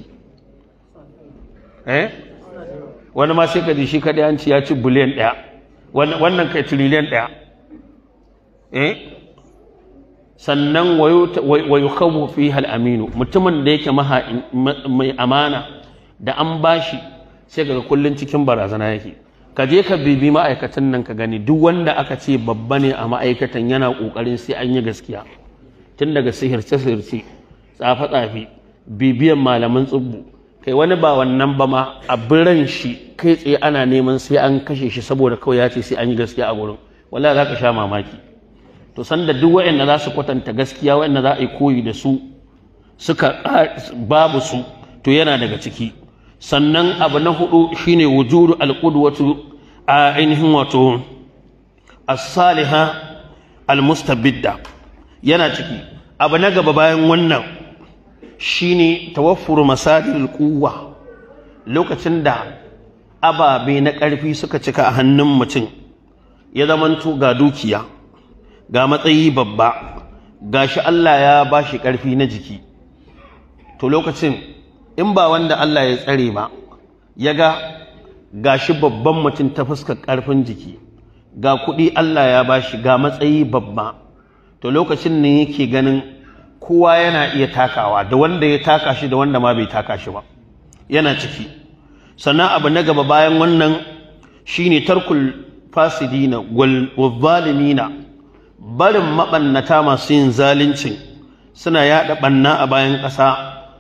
eh wani ma sai ka ji shi kaɗai an ci ya ci biliyan ɗaya wannan kai tiriliyan ɗaya eh sannan wa yukhawu fiha al-aminu mutumin da yake mai amana da an bashi sai kaga kullun cikin barazana yake ka je ka bibi ma'aikatan nan ka gani duk wanda aka ce babba ne a ma'aikatan yana kokarin sai an yi gaskiya tun daga sihirce sihirce tsafe tsafe bibiyan malaman tsubbu kai wani ba wannan ba ma a biran shi kai tsaye ana neman sai an kashe shi saboda kawai ya ce sai an yi gaskiya a gurin wallahi za ka sha mamaki to sanda duk waɗanda za su kwatanta gaskiya waɗanda za a yi koyi da su suka babu su to yana daga ciki sannan abu na hudu shine wujudu alqudwatu a ainihin wato as-saliha al-mustabidda yana ciki abu na gaba bayan wannan shine tawaffuru masadir quwwa lokacin da ababe na ƙarfi suka cika a hannun mutum ya zamanto ga dukiya ga matsayi babba ga shi Allah ya ba shi ƙarfi na jiki to lokacin in ba wanda Allah ya tsare ba ya ga ga shi babban mutum ta fuskar ƙarfin jiki ga kuɗi Allah ya ba shi ga matsayi babba to lokacin ne yake ganin kowa yana iya takawa da wanda ya taka shi da wanda ma bai taka shi ba yana ciki sannan abu na gaba bayan wannan shine tarkul fasidina wal zalimina barin maɓannata masu yin zalincin suna yaɗa ɓanna a bayan ƙasa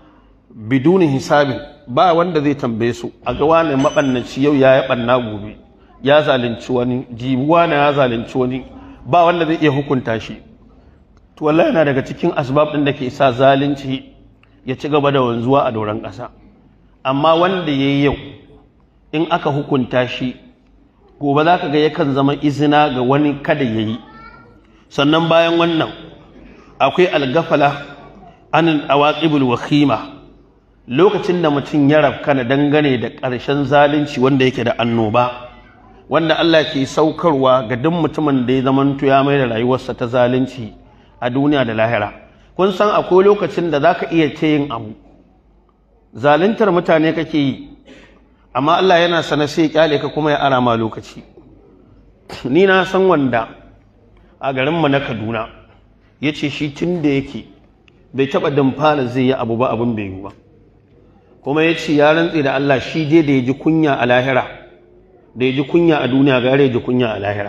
biduni hisabin ba wanda zai tambaye su a ga wani maɓannaci yau ya yi ɓanna gobe ya zalunci wani jibuwa na ya zalunci wani ba wanda zai iya hukunta shi to wallahi yana daga cikin asbab ɗin da ke sa zalunci ya ci gaba da wanzuwa a doron ƙasa amma wanda ya yi yau in aka hukunta shi gobe za ka ga yakan zama izina ga wani kada ya yi sannan bayan wannan akwai algafala an awaqibul wakhima lokacin da mutum ya rafkana dangane da ƙarshen zalunci wanda yake da annoba wanda Allah ke saukarwa ga duk mutumin da ya zamanto ya mai da rayuwarsa ta zalunci a duniya da lahira kun san akwai lokacin da zaka iya ce yin abu zaluntar mutane kake yi amma Allah yana sana sai kyale ka kuma ya ara ma lokaci ni na san wanda a garinmu na kaduna ya ce shi tun da yake bai taɓa damfara zai yi abu ba abin bai yi ba kuma ya ce ya rantse da Allah shi je da ya ji kunya a lahira da ya ji kunya a duniya gare ya ji kunya a lahira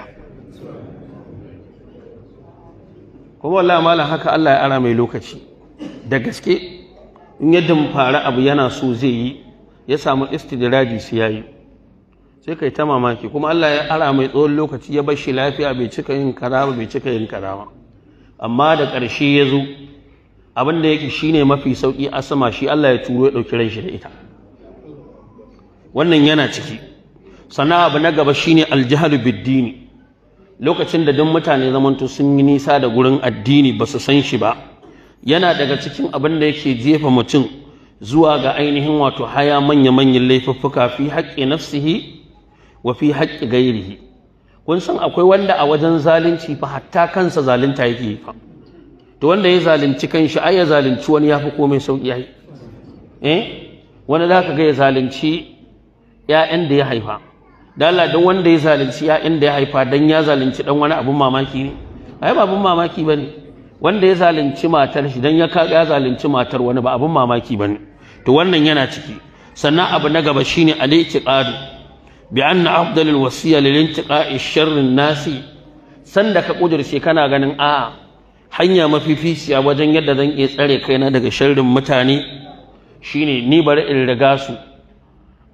kuma wallahi malam haka Allah ya ara mai lokaci da gaske in ya damfara abu yana so zai yi ya samu istidraji sai ya yi sai kai ta mamaki kuma Allah ya ara mai tsawon lokaci ya bar shi lafiya bai cika yin kaza ba bai cika yin kaza ba amma da ƙarshe ya zo abin da yake shine mafi sauki a sama shi Allah ya turo ya ɗauki ran shi da ita wannan yana ciki sannan abu na gaba shine aljahalu biddini lokacin da duk mutane zamanto sun yi nisa da gurin addini ba su san shi ba yana daga cikin abin da yake jefa mutum zuwa ga ainihin wato haya manya-manyan laifuffuka fi haƙƙi nafsihi wa fi haƙƙi gairihi kun san akwai wanda a wajen zalunci fa hatta kansa zalunta yake fa to wanda ya zalunci kanshi ai ya zalunci wani yafi komai sauki ai eh wani zaka ga ya zalunci ƴaƴan da ya haifa da Allah dan wanda ya zalunci ƴaƴan da ya haifa dan ya zalunci dan wani abun mamaki ne ai ba abun mamaki bane wanda ya zalunci matar shi dan ya kaga ya zalunci matar wani ba abun mamaki bane to wannan yana ciki sannan abu na gaba shine al-i'tiqadu bi anna afdalul wasiya lil intiqa'i sharri nasi sanda ka kudirce kana ganin a hanya mafificiya wajen yadda zan iya tsare kaina daga sharrin mutane shine ni bari in riga su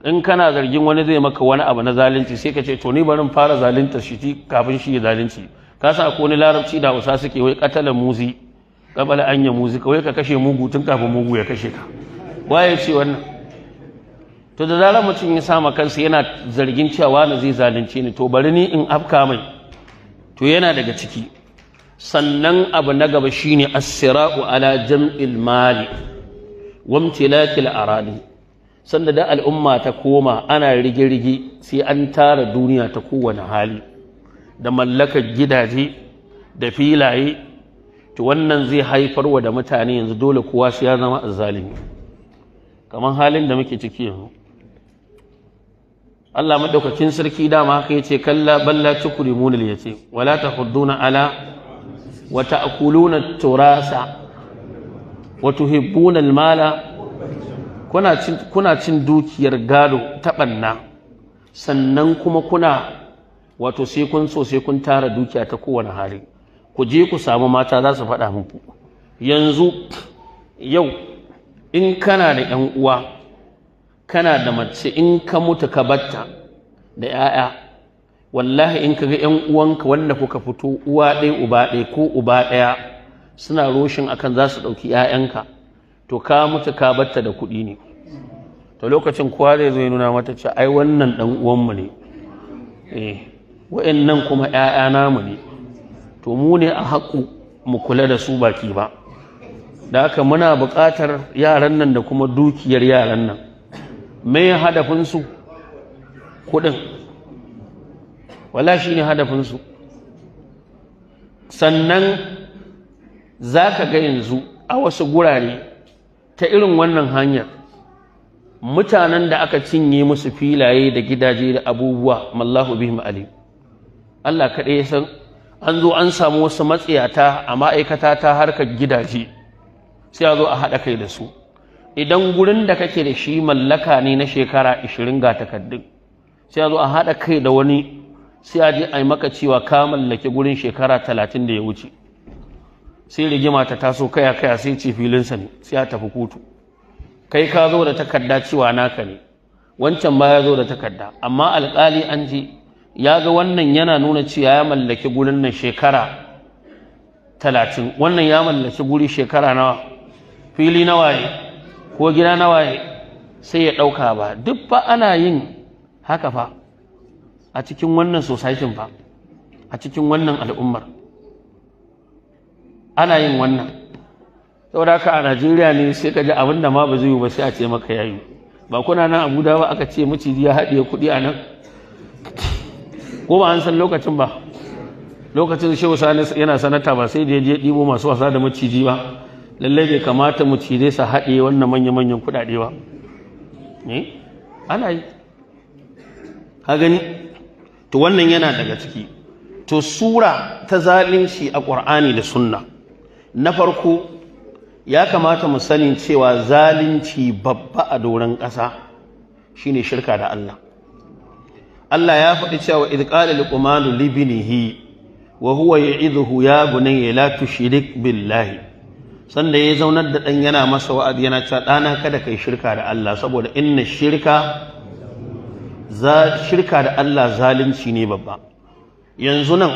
in kana zargin wani zai maka wani abu na zalunci sai ka ce to ni barin fara zalunta shi kafin shi ya zalunci ka sa ko ni larabci da usa suke wai katalan muzi kabala anya muzi kawai ka kashe mugu tun kafin mugu ya kashe ka waye ce wannan to da zarar mutum ya sama kansa yana zargin cewa na zai zalunce ni to bari ni in afka mai to yana daga ciki sannan abu na gaba shine as-sira'u ala jam'il mali wa imtilakil aradi sanda da al'umma ta koma ana rige-rige sai an tara duniya ta kowane hali da mallakar gidaje da filaye to wannan zai haifar wa da mutane yanzu dole kowa sai ya zama azzalimi kamar halin da muke ciki yanzu Allah madaukakin sarki dama haka yace kalla balla tukrimuna yace wala tahudduna ala wa ta'kuluna turasa wa tuhibbuna almala kuna cin kuna cin dukiyar gado ta banna sannan kuma kuna wato sai kun so sai kun tara dukiya ta kowane hali ku je ku samu mata za su faɗa muku yanzu yau in kana da ‘yan uwa kana da mace in ka mutu ka batta da ‘ya'ya wallahi in ka ga ‘yan uwanka wanda kuka fito uwa ɗaya uba ɗaya ko uba ɗaya suna roshin akan za su ɗauki ‘ya'yanka to ka mutu ka batta da kuɗi ne to lokacin kowa zai zo ya nuna mata ce ai wannan ɗan uwanmu ne eh wa'annan kuma ‘ya'ya namu ne to mu ne a haƙu mu kula da su baki ba da haka muna buƙatar yaran nan da kuma dukiyar yaran nan mai hadafinsu kuɗin wala shi ne hadafinsu sannan za ka ga yanzu a wasu gurare ta irin wannan hanyar mutanen da aka cinye musu filaye da gidaje da abubuwa mallahu bihim alim Allah kaɗai ya san an zo an samu wasu matsiyata a ma'aikata ta harkar gidaje sai a zo a haɗa kai da su idan gurin da kake da shi mallaka ne na shekara 20 ga takaddun sai a zo a haɗa kai da wani sai a je a yi maka cewa ka mallaki gurin shekara 30 da ya wuce sai rigima ta taso kaya kaya sai ce filinsa ne sai a tafi kotu kai ka zo da takarda cewa naka ne wancan ma ya zo da takarda amma alƙali an je ya ga wannan yana nuna cewa ya mallaki gurin nan shekara talatin wannan ya mallaki guri shekara nawa fili na waye ko gida na waye sai ya ɗauka ba duk fa ana yin haka fa a cikin wannan societin fa a cikin wannan al'ummar ana yin wannan saboda haka a najeriya ne sai ka ji abin da ma ba zai yi ba sai a ce maka yayi ba kuna nan abuja ba aka ce maciji ya haɗiye kuɗi a nan ko ba an san lokacin ba lokacin shehu sani yana sanata ba sai da ya je ɗibo masu wasa da maciji ba lallai bai kamata macizai su haɗe wannan manya-manyan kuɗaɗe ba ne ana yi ka gani to wannan yana daga ciki to sura ta zalunci a ƙur'ani da sunna na farko ya kamata mu sani cewa zalunci babba a doron ƙasa shine shirka da Allah Allah ya faɗi cewa idh qala luqmanu li ibnihi wa huwa ya'idhuhu ya bunayya la tushrik billahi sanda ya zaunar da dan yana masa wa'azi yana cewa dana kada kai shirka da Allah saboda inna shirka za shirka da Allah zalunci ne babba yanzu nan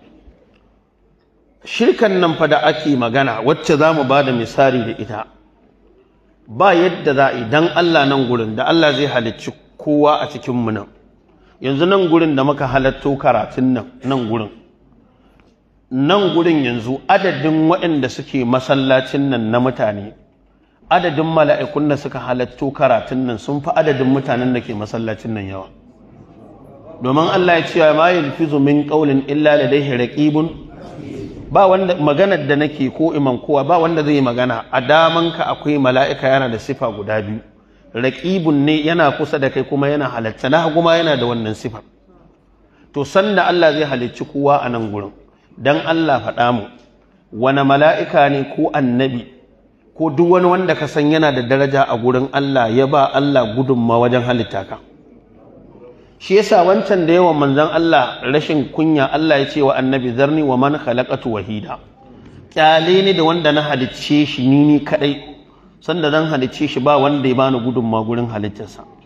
shirkan nan fa da ake magana wacce za mu ba da misali da ita ba yadda za a idan Allah nan gurin da Allah zai halicci kowa a cikinmu nan yanzu nan gurin da muka halatto karatun nan nan gurin nan gurin yanzu adadin waɗanda suke masallacin nan na mutane adadin mala'ikun da suka halatto karatun nan sun fi adadin mutanen da ke masallacin nan yawa domin Allah ya ce ma yalfizu min qawlin illa ladayhi raqibun ba wanda maganar da nake ko iman kowa ba wanda zai magana a damanka akwai mala'ika yana da sifa guda biyu raqibun ne yana kusa da kai kuma yana halatta na kuma yana da wannan sifar to sanda Allah zai halicci kowa a nan gurin dan Allah faɗa mu wani mala'ika ne ko annabi ko duk wani wanda ka san yana da daraja a gurin Allah ya ba Allah gudunma wajen halitta ka shi yasa wancan da yawan manzon Allah rashin kunya Allah ya ce wa annabi zarni wa man khalaqatu wahida kyale ne da wanda na halicce shi ni ni kadai sanda zan halicce shi ba wanda ya bani gudunma gurin halittarsa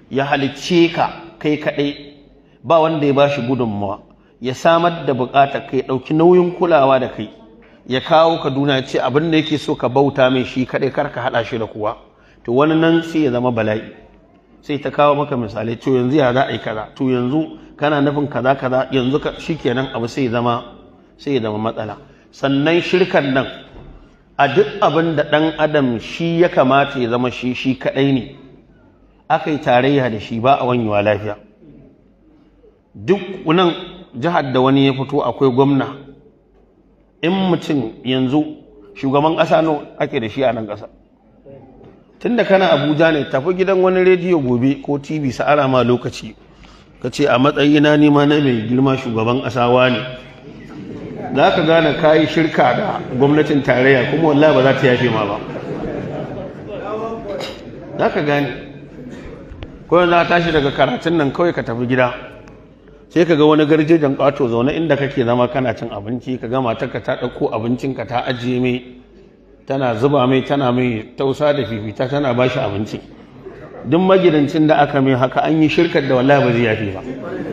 ya halicce ka kai kaɗai ba wanda ya bashi gudunmawa ya samar da buƙatar kai ɗauki nauyin kulawa da kai ya kawo ka duna ce abin da yake so ka bauta mai shi kaɗai kar ka haɗa shi da kuwa to wani nan sai ya zama bala'i sai ta kawo maka misalai to yanzu ya za a yi kaza to yanzu kana nufin kaza kaza yanzu ka shikenan abu sai ya zama sai ya zama matsala sannan shirkan nan a duk abin da ɗan adam shi ya kamata ya zama shi shi kaɗai ne aka yi tarayya da shi ba a wanyewa lafiya duk nan jihar da wani ya fito akwai gwamna in mutum yanzu shugaban ƙasa no ake da shi a nan ƙasa tun da kana abuja ne tafi gidan wani rediyo gobe ko tv sa'ara ma lokaci ka ce a matsayina nima na mai girma shugaban ƙasa ne za ka gane kayi shirka da gwamnatin tarayya kuma wallahi ba za ta yafe ma ba za ka gane kawai za tashi daga karatun nan kawai ka tafi gida sai ka ga wani garjejen ƙato zaune inda kake zama kana cin abinci ka gama ta ta ɗauko abincinka ta ajiye mai tana zuba mai tana mai tausa da fifita tana ba shi abinci duk magidancin da aka mai haka an yi shirkar da wallahi ba zai yafe ba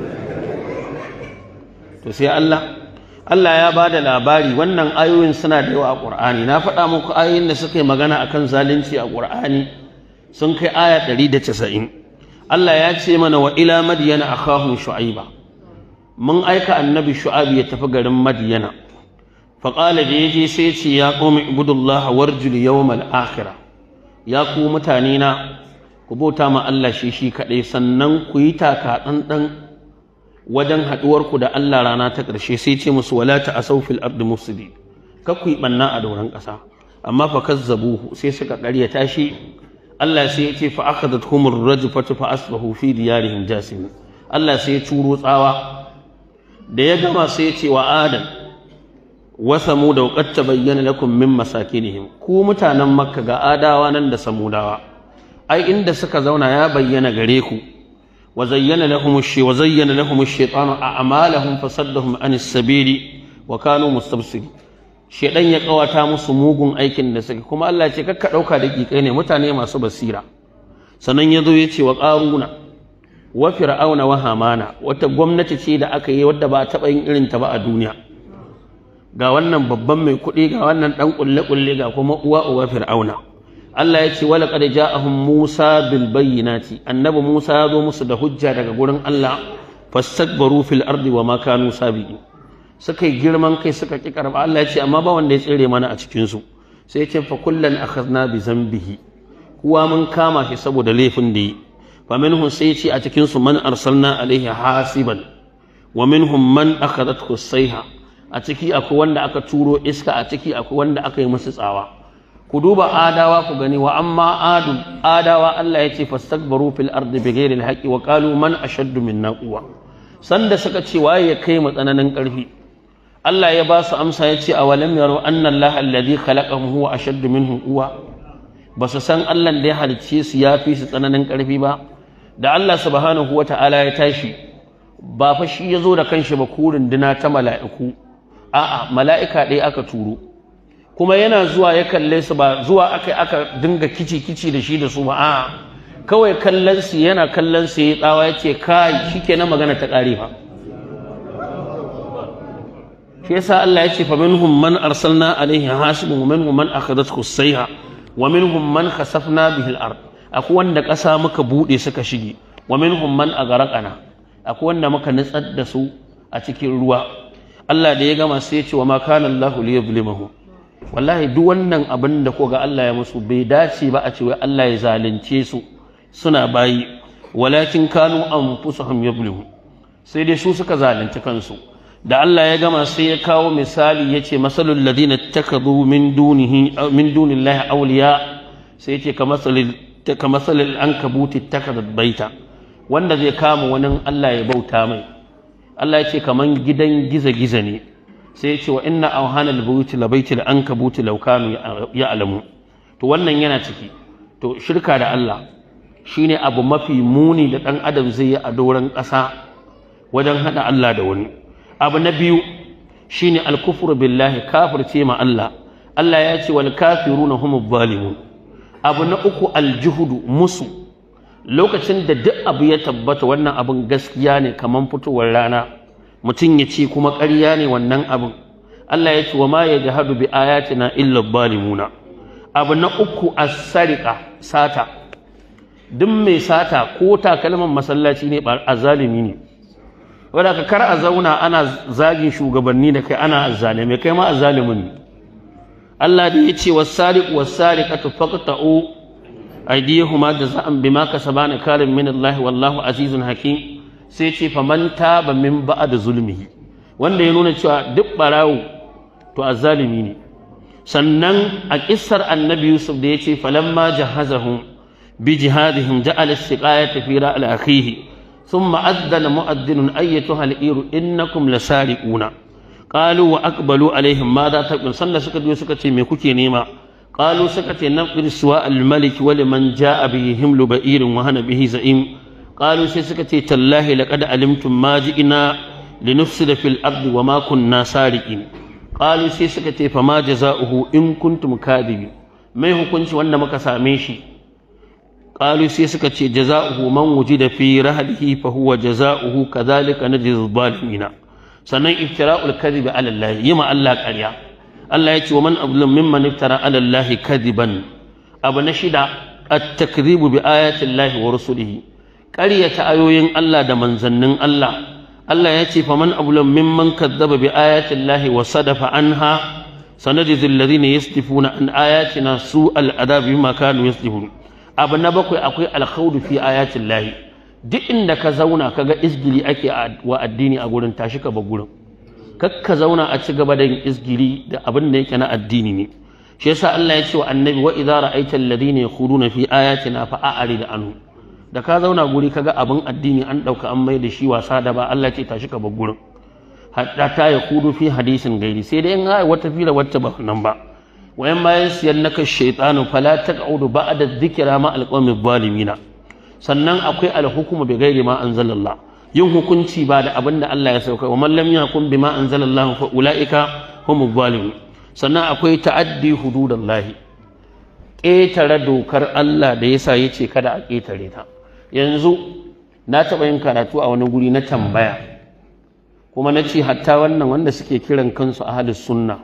to sai Allah Allah ya ba da labari wannan ayoyin suna da yawa a ƙur'ani na faɗa muku ayoyin da suka yi magana akan zalunci a ƙur'ani sun kai aya 190 Allah ya ce mana wa ila madyana akhahum shu'aiba mun aika annabi shu'aib ya tafi garin madyana fa qala da yaje sai ce ya qaumi ibudullah warjul yawmal akhirah ya ku mutane na ku bauta ma Allah shi shi kadai sannan ku yi taka dan wajen haɗuwarku da Allah rana ta ƙarshe sai ce musu wala ta asau fil ardi mufsidi kar ku yi ɓanna a dauran ƙasa amma fa kazzabuhu sai suka ƙaryata shi Allah sai ya ce fa akhadat humur rajfatu fa asbahu fi diyarihim jasim Allah sai ya turo tsawa da ya gama sai ya ce wa adam wa samud wa qad tabayyana lakum min masakinihim ku mutanen makka ga adawa nan da samudawa ai inda suka zauna ya bayyana gare ku وزين لهم الشي وزين لهم الشيطان أعمالهم فصدهم عن السبيل وكانوا مستبصرين shedan ya kawata musu mugun aikin da suke kuma Allah ce kakka dauka da kikai ne mutane masu basira sannan yazo ya ce wa qaruna wa fir'auna wa hamana wata gwamnati ce da aka yi wadda ba taɓa yin irin ta ba a duniya ga wannan babban mai kuɗi ga wannan dan kulle kulle ga kuma uwa uwa fir'auna Allah ya ce wala qad ja'ahum Musa bil bayyinati annabi Musa ya zo musu da hujja daga gurin Allah fastakbaru fil ardi wa ma kanu sabiqin suka yi girman kai suka ki karba Allah ya ce amma ba wanda ya tsire mana a cikin su sai ya ce fa kullan akhadna bi zambihi kuwa mun kama shi saboda laifin da yi fa minhum sai ya ce a cikin su man arsalna alaihi hasiban wa minhum man akhadathu sayha a ciki akwai wanda aka turo iska a ciki akwai wanda aka yi musu tsawa ku duba adawa ku gani wa amma adu adawa Allah ya ce fastakbaru fil ardi bighairi alhaqi wa qalu man ashaddu minna quwwa sanda suka ce waye ya kai mu tsananin karfi Allah ya ba su amsa ya ce awalam yaru anna Allah alladhi khalaqahum huwa ashaddu minhum quwwa ba su san Allah da ya halicce su ya fi su tsananin karfi ba da Allah subhanahu wa ta'ala ya tashi ba fa shi ya zo da kanshi ba kurin dina ta mala'iku a'a mala'ika ɗaya aka turo kuma yana zuwa ya kalle su ba zuwa aka aka dinga kici kici da shi da su ba a kawai kallon su yana kallon su ya tsawa ya ce kai shikenan magana ta kare fa shi yasa Allah ya ce fa minhum man arsalna alaihi hasibun wa minhum man akhadathu sayha wa minhum man khasafna bihi al-ard akwai wanda ƙasa muka bude suka shige wa minhum man aghraqana akwai wanda muka nutsar da su a cikin ruwa Allah da ya gama sai ya ce wa ma kana Allahu liyuzlimahum wallahi duk wannan abin da ko ga Allah ya musu bai dace ba a ce wai Allah ya zalunce su suna bayi walakin kanu anfusuhum yuzlimun sai dai su suka zalunci kansu da Allah ya gama sai ya kawo misali yace masalul ladina takadu min dunihi min dunillahi awliya sai yace kamasalil kamasalil ankabuti takadat baita wanda zai kama wani Allah ya bauta mai Allah ya ce kaman gidan giza-giza ne sai ya ce wa inna auhana al-buyuti la baiti al-ankabuti law kanu ya'lamu to wannan yana ciki to shirka da Allah shine abu mafi muni da dan adam zai yi a doron ƙasa wajen hada Allah da wani abu na biyu shine al-kufru billahi kafirce ma Allah Allah ya ce wal kafiruna humuz zalimun abu na uku al-juhudu musu lokacin da duk abu ya tabbata wannan abin gaskiya ne kamar fitowar rana mutum ya ce kuma ƙarya ne wannan abin Allah ya ce wa ma ya jahadu bi ayatina illa zalimuna abu na uku as-sariqa sata duk mai sata ko takalman masallaci ne a zalimi ne wadda ka kar a zauna ana zagin shugabanni da kai ana azzalime kai ma azzalimin ne Allah da ya ce was-sariqu was-sariqatu faqta'u aydiyahuma jaza'an bima kasabana karim min Allah wallahu azizun hakim sai ce faman taba min ba'd zulmihi wanda ya nuna cewa duk barawo to azzalimi ne sannan a kissar annabi Yusuf da ya ce falamma jahazahum bi jihadihim ja'ala as-siqayata fi ra'al akhihi thumma addana mu'addinun ayyatuha al-iru innakum lasariquna qalu wa aqbalu alaihim madha taqul sannan suka je suka ce me kuke nema qalu suka ce naqdir suwa al-malik wa liman ja'a bihi himlu ba'irin wa hana bihi za'im qalu sai suka ce tallahi laqad alimtum ma ji'na linufsida fil ardi wa ma kunna sariqin qalu sai suka ce fa ma jaza'uhu in kuntum kadibin mai hukunci wanda muka same shi qalu sai suka ce jaza'uhu man wujida fi rahlihi fa huwa jaza'uhu kadhalika najzi zalimina sannan iftira'ul kadhibi ala Allah yima Allah ƙarya Allah ya ce wa man abdullam mimman iftara ala Allah kadiban abu na shida at-takdhibu bi ayati Allah wa rusulihi ƙaryata ayoyin Allah da manzannin Allah Allah ya ce faman abdullam mimman kadzaba bi ayati Allah wa sadafa anha sanajzi alladhina yastifuna an ayatina su'al adab bima kanu yastifun abu na bakwai akwai alkhawdu fi ayati Allah duk inda ka zauna kaga isgili ake wa addini a gurin tashi ka ba gurin kakka zauna a ci gaba da yin isgiri da abin da yake na addini ne shi yasa Allah ya ce wa annabi wa idza ra'aita alladhina yakhuduna fi ayatina fa a'rid anhu da ka zauna guri kaga abin addini an dauka an mai da shi wasa da ba Allah ce tashi ka bar gurin hatta ta yakhudu fi hadisin gairi sai dai in ha wata fira wacce ba nan ba wayan ma yansiyannaka shaytanu fala taq'udu ba'da dhikra ma alqawmi zalimina sannan akwai alhukumu bi ghairi ma anzalallah yin hukunci ba da abin da Allah ya sauka wa man lam yahkum bima anzalallahu fa ulaika humuz zalimun sannan akwai ta'addi hududallahi ƙetare dokar Allah da yasa yace kada a ƙetare ta yanzu na taɓa yin karatu a wani guri na tambaya kuma na ce hatta wannan wanda suke kiran kansu ahlus sunna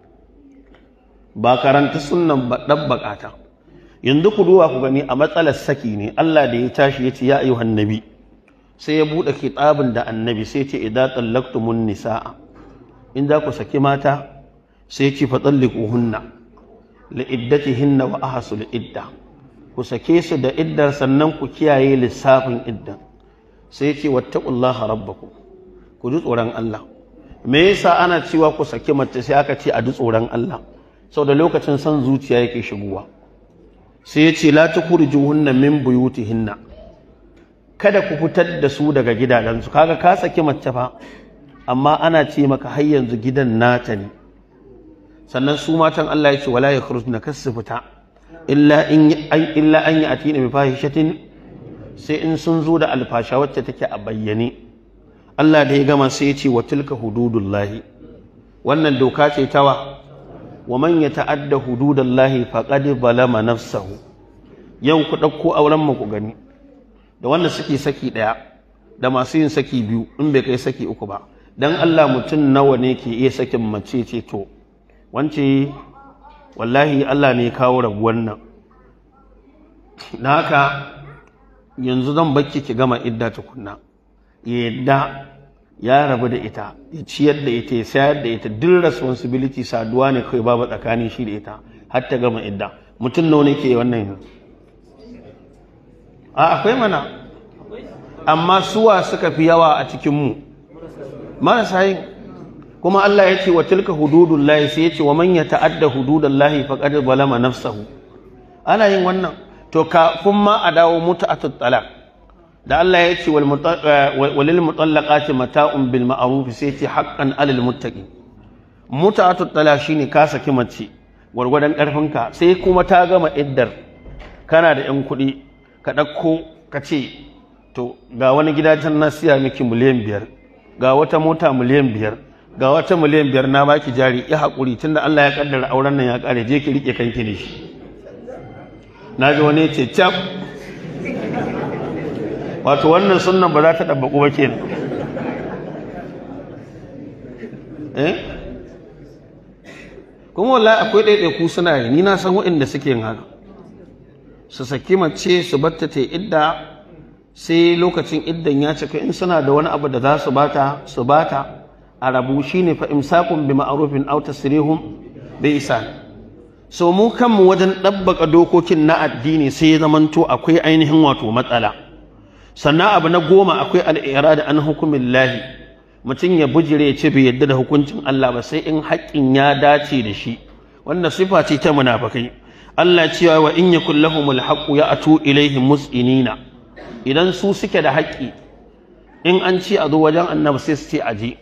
ba karanta sunnan ba ɗabbaƙa ta yanzu ku duba ku gani a matsalar saki ne Allah da ya tashi ya ce ya ayyuhan nabi sai ya buɗe kitabin da annabi sai ce idan tsallaktumun nisa'a in za ku saki mata sai ce fa tsallikuhunna li'iddatihinna wa ahsul idda ku sake su da iddar sannan ku kiyaye lissafin iddan sai ce wattaqullaha rabbakum ku ji tsoron Allah me yasa ana cewa ku saki mace sai aka ce a ji tsoron Allah saboda lokacin son zuciya yake shigowa sai ya ce la tukhrijuhunna min buyutihinna kada ku fitar da su daga gidajensu kaga ka saki mace fa amma ana ce maka har yanzu gidan nata ne sannan su matan Allah ya ce wala yakhrujna kasu fita illa in illa an yatina bi fahishatin sai in sun zo da alfasha wacce take a bayyane Allah da ya gama sai ya ce wa tilka hududullahi wannan doka ce tawa wa man yata'adda hududallahi faqad balama nafsahu yau ku dauko auren mu ku gani da wanda suke saki ɗaya da masu yin saki biyu in bai kai saki uku ba dan Allah mutum nawa ne ke iya sakin mace ce to wance wallahi Allah ne kawo rabuwar nan na haka yanzu zan bakki ki gama idda tukunna yadda ya rabu da ita ya ciyar da ita ya sayar da ita duk responsibility saduwa ne kai babu tsakanin shi da ita har ta gama idda mutum nawa ne ke wannan yanzu a akwai mana amma suwa suka fi yawa a cikinmu marasa yin kuma Allah ya ce wa tilka hududullahi sai ya ce wa man ya ta'adda hududallahi faqad zalama nafsahu ana yin wannan to kafin ma a dawo mutu'atut talaq da Allah ya ce walil mutallaqati mata'un bil ma'ruf sai ya ce haqqan alal muttaqin mutu'atut talaq shine ka saki mace gwargwadon karfinka sai kuma ta gama iddar kana da yan kuɗi ka ɗauko ka ce to ga wani gida can na siya miki miliyan biyar ga wata mota miliyan biyar ga wata miliyan biyar na baki jari ya haƙuri tunda Allah ya kaddara auren nan ya ƙare je ki riƙe kanki ne shi na ji wani ce cap wato wannan sunnan ba za ta ɗabbaƙu ba ke eh kuma wallahi akwai ɗaiɗaiku suna yi ni na san waɗanda suke yin haka su saki mace su batta ta idda sai lokacin iddan ya cika in suna da wani abu da za su bata su bata a rabu shine fa imsakun bi ma'rufin aw tasrihum bi ihsan so mu kanmu wajen ɗabbaka dokokin na addini sai ya zamanto akwai ainihin wato matsala sannan abu na goma akwai al'irada an hukumin lahi mutum ya bujire ya ce bai yadda da hukuncin Allah ba sai in haƙƙin ya dace da shi wannan sifa ce ta munafakai Allah cewa wa in yakul lahumul haqqu ya'tu ilaihim mus'inina idan su suke da haƙƙi in an ce a zo wajen annabi sai su ce aje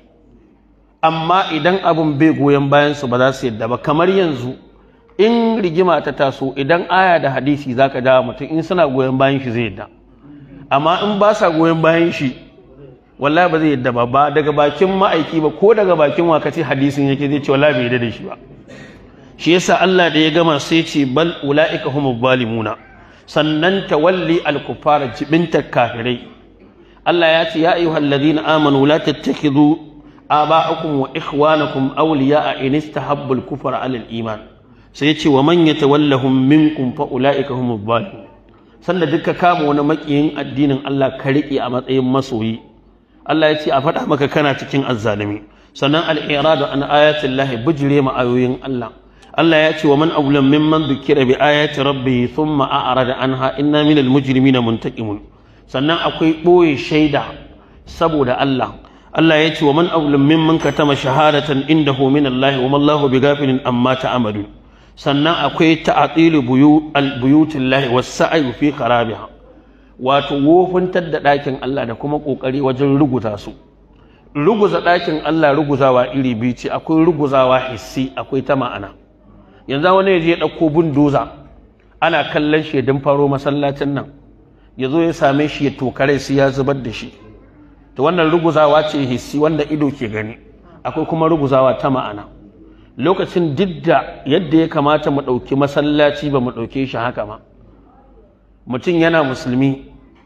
amma idan abin bai goyon bayan su ba za su yadda ba kamar yanzu in rigima ta taso idan aya da hadisi zaka dawo mutum in suna goyon bayan shi zai yadda amma in ba sa goyon bayan shi wallahi ba zai yadda ba ba daga bakin ma'aiki ba ko daga bakin wakaci hadisin yake zai ce wallahi bai yadda da shi ba shi yasa Allah da ya gama sai ce bal ulaika humuz zalimuna sannan tawalli al-kuffara jibinta kafirai Allah ya ce ya ayyuhal ladina amanu la tattakhidhu aba'akum wa ikhwanakum awliya'a in istahabbu al-kufra 'ala al-iman sai ya ce wa man yatawallahum minkum fa ulaika humuz zalimun sanda duka kama wani makiyin addinin Allah ka riƙe a matsayin masoyi Allah ya ce a faɗa maka kana cikin azzalumi sannan al-iradu an ayatin lahi bijire ma ayoyin Allah Allah ya ce wa man awlam mimman dhukira bi ayati rabbih thumma a'rada anha inna minal mujrimina muntaqimun sannan akwai ɓoye shaida saboda Allah Allah ya ce wa man awlam mimman katama shahadatan indahu min Allah wa mallahu bighafilin amma ta'malun sannan akwai ta'atilu buyutillahi was-sa'yu fi kharabiha wato wofuntar da ɗakin Allah da kuma ƙoƙari wajen ruguza su ruguza ɗakin Allah ruguzawa iri biyu ce akwai ruguzawa hissi akwai ta ma'ana yanzu wani ya je ya ɗauko bundoza ana kallon shi ya faro masallacin nan ya zo ya same shi ya tokare sai ya zubar da shi to wannan ruguzawa ce hissi wanda ido ke gani akwai kuma ruguzawa ta ma'ana lokacin didda yadda ya kamata mu ɗauki masallaci ba mu ɗauke shi haka ma mutum yana musulmi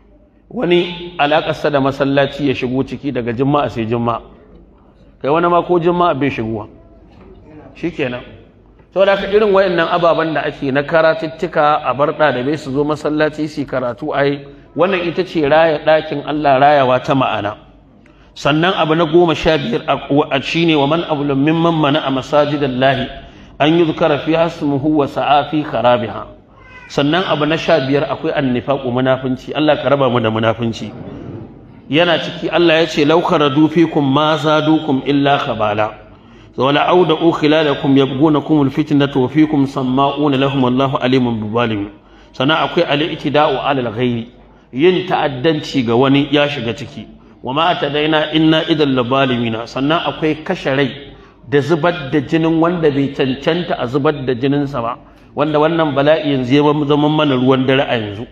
wani alaƙarsa da masallaci ya shigo ciki daga juma'a sai juma'a kai wani ma ko juma'a bai shigowa shi kenan saboda haka irin wayannan ababen da ake na karatuttuka a bar ɗalibai su zo masallaci su karatu ai wannan ita ce raya ɗakin Allah rayawa ta ma'ana sannan abu na goma sha biyar a shi ne wa man abulan mimman mana a masajidan lahi an yi zukara fi hasmuhu wa sa'afi kharabiha sannan abu na sha biyar akwai annifaƙu munafunci Allah ka raba mu da munafunci yana ciki Allah ya ce law kharadu fikum ma zadukum illa khabala wala auda'u khilalakum yabghunakum alfitnata wa fikum samma'una lahum wallahu alimun bizalim sannan akwai al-iktida'u 'ala al-ghairi yin ta'addanci ga wani ya shiga ciki wa ma atadaina inna idan labalimina sannan akwai kashe rai da zubar da jinin wanda bai cancanta a zubar da jininsa ba wanda wannan bala'i yanzu ya zama mana ruwan dare a yanzu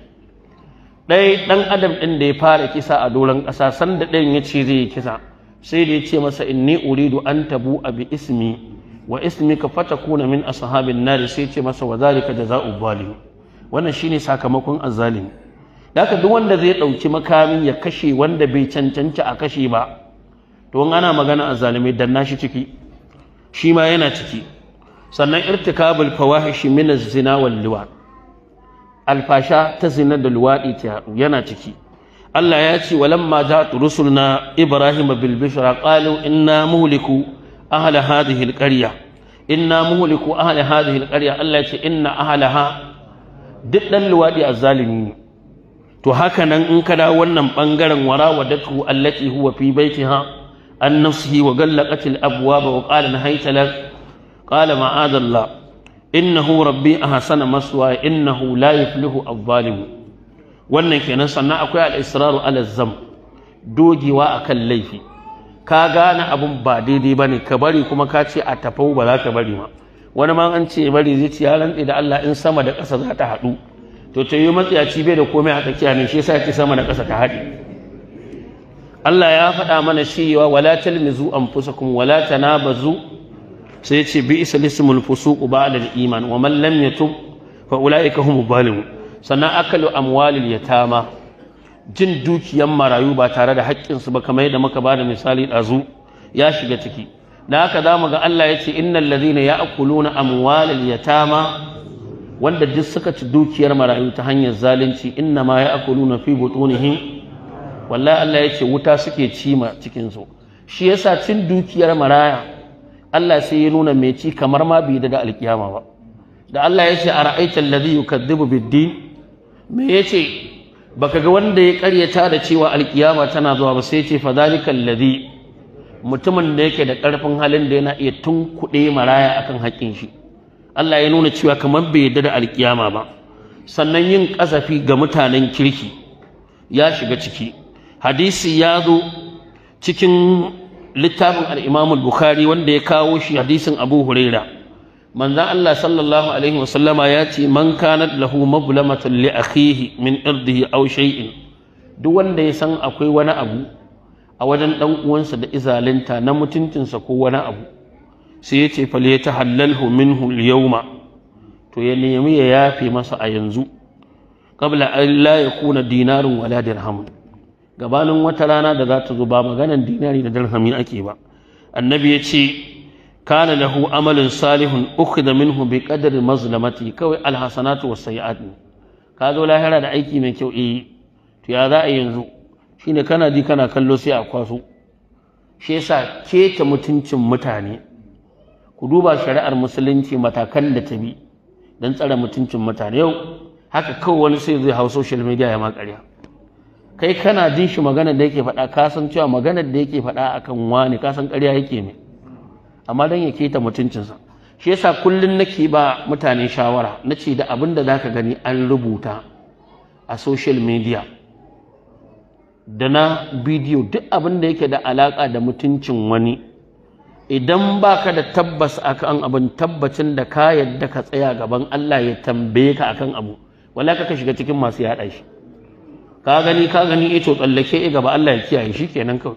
ɗaya ɗan adam ɗin da ya fara kisa a doron ƙasa sanda ɗayan ya ce zai yi kisa sai da ya ce masa inni uridu an tabu a bi ismi wa ismi ka fata kuna min ashabin nari sai ce masa wa zalika jaza'u zalim wannan shine sakamakon azzalimi haka duk wanda zai ɗauki makami ya kashe wanda bai cancanci a kashe ba to ana magana azzalimi dan nashi ciki shi ma yana ciki sannan irtikabul fawahishi min az-zina wal liwat alfasha ta zina da luwadi ta yana ciki Allah ya ce walamma ja'at rusulna ibrahim bil bishra qalu inna muhliku ahla hadhihi al qarya inna muhliku ahla hadhihi al qarya Allah ya ce inna ahlaha duk dan luwadi azzalimi ne to haka nan in ka dawo wannan bangaren warawadatu allati huwa fi baitiha an nafsihi wa gallaqat al abwaba wa qala nahayta lak قال معاذ الله إنه ربي أحسن مسواي إنه لا يفلح الظالم wannan kenan sannan akwai al-israru ala zam dogewa akan laifi ka gane abun ba daidai bane ka bari kuma ka ce a tafau ba za ka bari ma wani ma an ce bari zai ci ya rantsi da Allah in sama da ƙasa za ta haɗu to ta yi matsiyaci bai da komai a tsakiya ne shi yasa ki sama da ƙasa ta haɗe Allah ya faɗa mana cewa wala talmizu anfusakum wala tanabazu sai ce bi isa lismul fusuq ba'da al-iman wa man lam yatub fa ulaika hum zalimun sannan akalu amwalil yatama jin dukiyan marayu ba tare da haƙƙinsu ba kamar yadda muka ba da misali ɗazu ya shiga ciki da haka za mu ga Allah ya ce innal ladhina ya'kuluna amwalal yatama wanda duk suka ci dukiyar marayu ta hanyar zalunci inna ma ya'kuluna fi butunihim wallahi Allah ya ce wuta suke cima cikin su shi yasa cin dukiyar maraya Allah sai ya nuna mai ci kamar ma bai da alkiyama ba da Allah ya ce ara'aita alladhi yukadhibu bid-din me yace baka ga wanda ya karyata da cewa alkiyama tana zuwa ba sai ce fadhalikal ladhi mutumin da yake da karfin halin da yana iya tunkuɗe maraya akan haƙƙin shi Allah ya nuna cewa kamar bai yarda da alkiyama ba sannan yin kasafi ga mutanen kirki ya shiga ciki hadisi ya zo cikin littafin al-Imam al-Bukhari wanda ya kawo shi hadisin Abu Huraira manzon Allah sallallahu alaihi wasallama ya ce man kanat lahu mablamatan li akhihi min irdihi aw shay'in duk wanda ya san akwai wani abu a wajen dan uwansa da izalinta na mutuncinsa ko wani abu sai ya ce fal yatahallalhu minhu al-yawma to ya nemi ya yafe masa a yanzu qabla an la yakuna dinarun wala dirham gabanin wata rana da za ta zo ba maganan dinari da dirhami ake ba annabi ya ce kana lahu amalin salihun ukhidha minhu bi qadri mazlamati kawai alhasanatu was sayiat ka zo lahira da aiki mai kyau eh to ya za a yanzu shine kana ji kana kallo sai a kwaso shi yasa keta mutuncin mutane ku duba shari'ar musulunci matakan da ta bi don tsare mutuncin mutane yau haka kawai wani sai zai hau social media ya ma ƙarya kai kana jin shi maganar da yake faɗa ka san cewa maganar da yake faɗa akan wani ka san ƙarya yake mai amma don ya keta mutuncinsa shi yasa kullum nake ba mutane shawara na ce da abin da za ka gani an rubuta a social media da na bidiyo duk abin da yake da alaƙa da mutuncin wani idan ba ka da tabbas akan abin tabbacin da ka yadda ka tsaya gaban Allah ya tambaye ka akan abu wala ka shiga cikin masu yaɗa shi ka gani ka gani ito tsallake gaba Allah ya kiyaye shi kenan kawai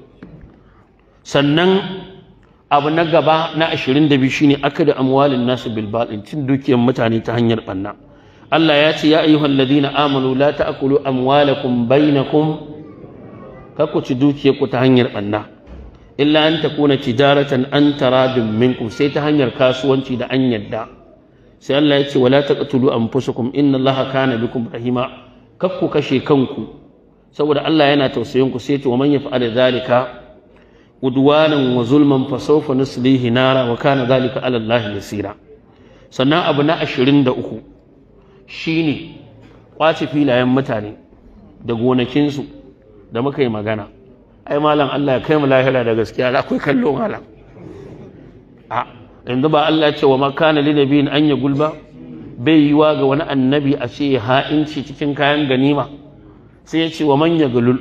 sannan abu na gaba na 22 shine akada amwalin nasu bil batil cin dukiyar mutane ta hanyar banna Allah ya ce ya ayyuhal ladina amanu la ta'kulu amwalakum bainakum kakku ci dukiyar ku ta hanyar banna illa an takuna tijaratan an taradin minkum sai ta hanyar kasuwanci da an yadda sai Allah ya ce wala taqtulu anfusakum inna Allaha kana bikum rahima kakku kashe kanku saboda Allah yana tausayin ku sai ce wa man yaf'al zalika udwanan wa zulman fa sawfa nuslihi nara wa kana zalika ala Allah yasira sannan abu na 23 shine kwace filayen mutane da gonakinsu da muka yi magana ai malam Allah ya kai mu lahira da gaskiya akwai kallo malam a yanzu ba Allah ya ce wa makana li nabiyin an ya gulba bai yiwa ga wani annabi a ce ha'inci cikin kayan ganima sai ya ce wa man ya gulul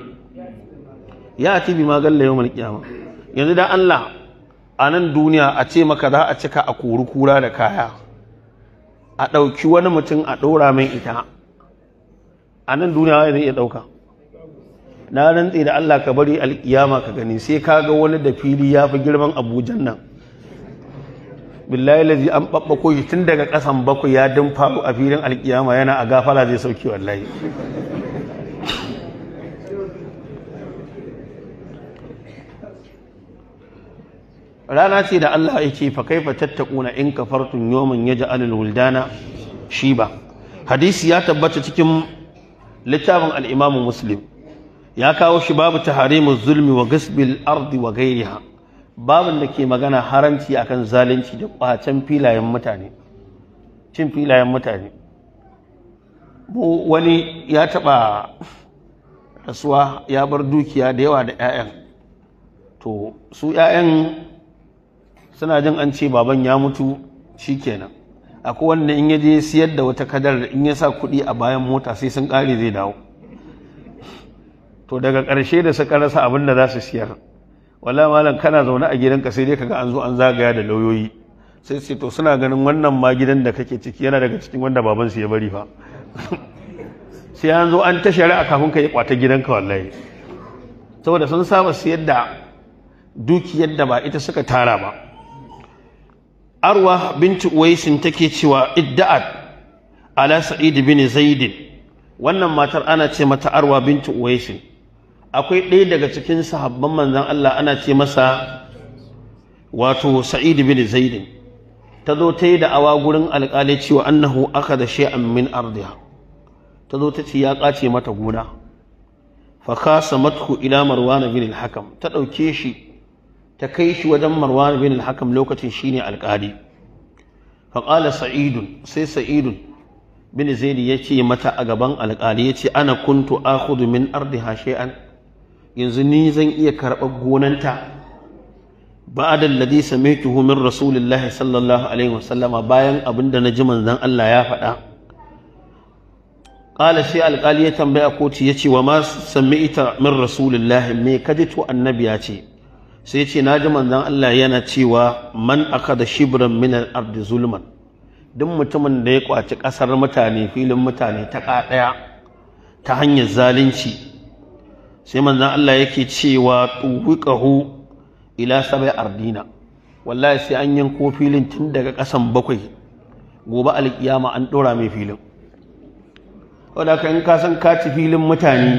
ya ati bi ma galla yawmal qiyama yanzu da Allah a nan duniya a ce maka za a cika a kori kura da kaya a ɗauki wani mutum a ɗora mai ita a nan duniya zai iya ɗauka na rantse da Allah ka bari alkiyama ka gani sai ka ga wani da fili ya fi girman abujan nan billahi lazi an babbako shi tun daga kasan bakwai ya faru a filin alkiyama yana a gafara zai sauki wallahi rana ce da Allah yake fa kaifa tattaquna in kafartum yawman yaj'alul wuldana shiba hadisi ya tabbata cikin littafin al-Imam Muslim ya kawo shi babu taharimu zulmi wa gasbil ardi wa gairiha babin da ke magana haramci akan zalunci da kwacen filayen mutane cin filayen mutane mu wani ya taba rasuwa ya bar dukiya da yawa da 'ya'yan to su 'ya'yan suna jin an ce baban ya mutu shikenan akwai wanda in ya je siyar da wata kadar in ya sa kuɗi a bayan mota sai sun ƙare zai dawo to daga ƙarshe da suka rasa abin da za su siyar wala malam kana zaune a gidanka sai dai kaga an zo an zagaya da lauyoyi sai ce to suna ganin wannan ma gidan da kake ciki yana daga cikin wanda baban su ya bari fa sai an zo an ta shari'a kafin ka yi kwata gidanka wallahi saboda sun saba siyar da dukiyar da ba ita suka tara ba arwa binti uwaisin take cewa idda'at ala sa'id bin zaid wannan matar ana ce mata arwa bintu uwaisin akwai ɗaya daga cikin sahabban manzan Allah ana ce masa wato sa'id bin zaidin ta zo ta yi da'awa gurin alƙali cewa annahu aka da shay'an min ardiha ta zo ta ce ya ƙace mata gona fa kasa matku ila marwan bin al-hakam ta ɗauke shi ta kai shi wajen marwan bin al-hakam lokacin shine alƙali fa qala sa'idun sai sa'idun bin zaidi ya ce mata a gaban alƙali ya ce ana kuntu akhudhu min ardiha shay'an yanzu ni zan iya karɓar gonanta ba'da alladhi sami'tuhu min rasulillahi sallallahu alaihi wasallama bayan abinda na ji manzon Allah ya faɗa qala sai alƙali ya tambaya kotu ya ce wa ma sami'ta min rasulillahi me kaji to annabi ya ce sai ya ce na ji manzon Allah yana cewa man akada shibran min al-ardi zulman duk mutumin da ya kwaci ƙasar mutane filin mutane ta ɗaya ta hanyar zalunci sai manzan Allah yake cewa tuwiƙahu ila sabai ardina wallahi sai an yanko filin tun daga ƙasan bakwai gobe alƙiyama an ɗora mai filin wadda ka in ka san kaci filin mutane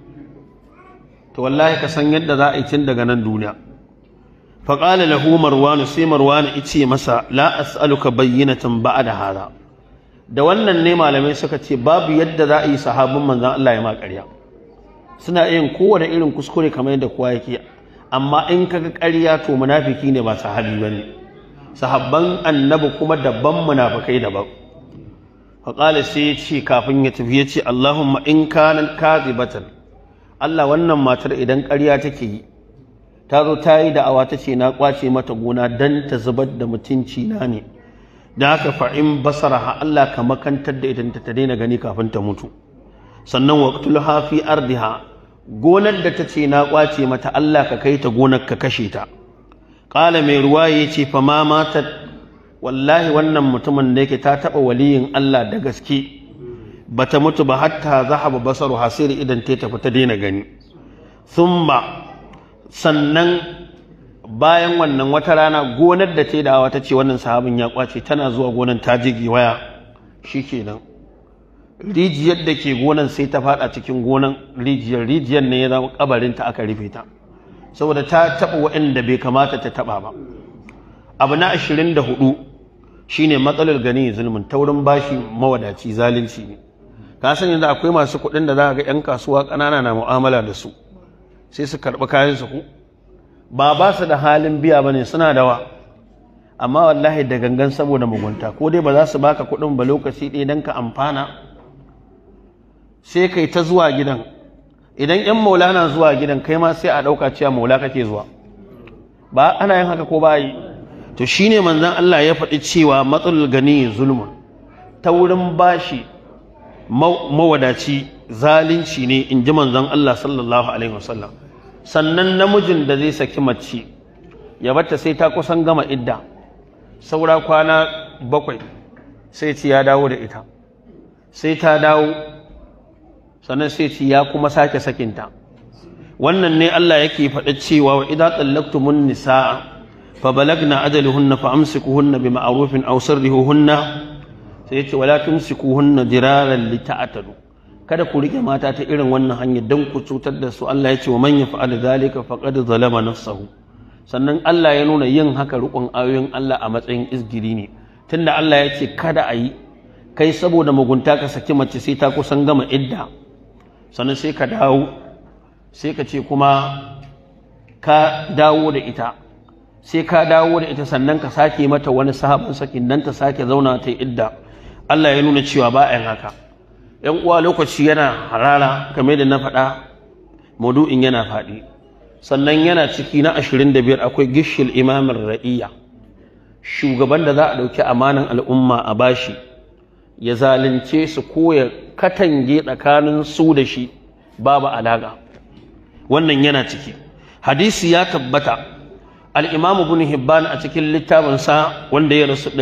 to wallahi ka san yadda za a yi tun daga nan duniya faƙala lahu marwanu sai marwanu ice masa la as'aluka bayyinatan ba'da hada da wannan ne malamai suka ce babu yadda za a yi sahabin manzon Allah ya ma ƙarya suna yin kowane irin kuskure kamar yadda kowa yake amma in kaga ƙarya to munafiki ne ba sahabi bane sahabban annabi kuma dabban munafikai daban faƙala sai ya ce kafin ya tafi ya ce Allahumma in kanat kadhibatan Allah wannan matar idan ƙarya take yi ta zo ta yi da'awa ta ce na kwace mata gona don ta zubar da mutunci na ne da haka fa'in basara ha Allah ka makantar da ita ta daina gani kafin ta mutu sannan waqtul hafi ardiha gonar da ta ce na kwace mata Allah ka kai ta gonar ka kashe ta qala mai ruwa ya ce fa ma matat wallahi wannan mutumin da yake ta taba waliyin Allah da gaske bata mutu ba hatta zahaba basaru hasiri idan ta tafi ta daina gani thumma sannan bayan wannan wata rana gonar da ta yi dawa ta ce wannan sahabin ya kwace tana zuwa gonar ta jigi waya shi kenan rijiyar da ke gonar sai ta fada cikin gonar rijiyar rijiyar ne ya zama kabarinta aka rufe ta saboda ta taɓa waɗanda bai kamata ta taɓa ba abu na ashirin da hudu shine matsalar gani zulmin taurin bashi mawadaci zalunci ne ka san yanzu akwai masu kuɗin da za ga 'yan kasuwa ƙanana na mu'amala da su sai su karɓi kayansu ku ba ba su da halin biya ba ne suna da wa amma wallahi da gangan saboda mugunta ko dai ba za su baka kuɗin ba lokaci ɗaya don ka amfana sai kai ta zuwa gidan idan yan maula na zuwa gidan kai ma sai a ɗauka cewa maula kake zuwa ba ana yin haka ko ba yi to shine manzon Allah ya faɗi cewa matsalul gani zulmun ta wurin bashi mawadaci zalunci ne in ji manzon Allah sallallahu alaihi wasallam sannan namijin da zai saki mace ya bata sai ta kusan gama idda saura kwana bakwai sai ci ya dawo da ita sai ta dawo sannan sai ci ya kuma sake sakinta wannan ne Allah yake faɗa cewa wa idza tallaqtumun nisaa fa balagna ajaluhunna fa amsikuhunna bima'rufin aw sarrihuhunna sai yace wala tumsikuhunna diraran lita'tadu kada ku rike mata ta irin wannan hanyar don ku cutar da su Allah ya ce wa man yaf'al zalika faqad zalama nafsahu sannan Allah ya nuna yin haka rukun ayoyin Allah a matsayin izgiri ne tunda Allah ya ce kada a yi kai saboda mugunta ka saki mace sai ta kusan gama idda sannan sai ka dawo sai ka ce kuma ka dawo da ita sai ka dawo da ita sannan ka sake mata wani sabon sakin dan ta sake zauna ta idda Allah ya nuna cewa ba a yin haka ‘yan uwa lokaci yana harara game da na faɗa maudu'in yana faɗi sannan yana ciki na ashirin da biyar akwai gishil imamin ra'iyya shugaban da za a ɗauki amanan al'umma a bashi ya zalunce su ko ya katange tsakanin su da shi babu alaƙa wannan yana ciki hadisi ya tabbata al'imam ibn hibban a cikin littafinsa wanda ya rasu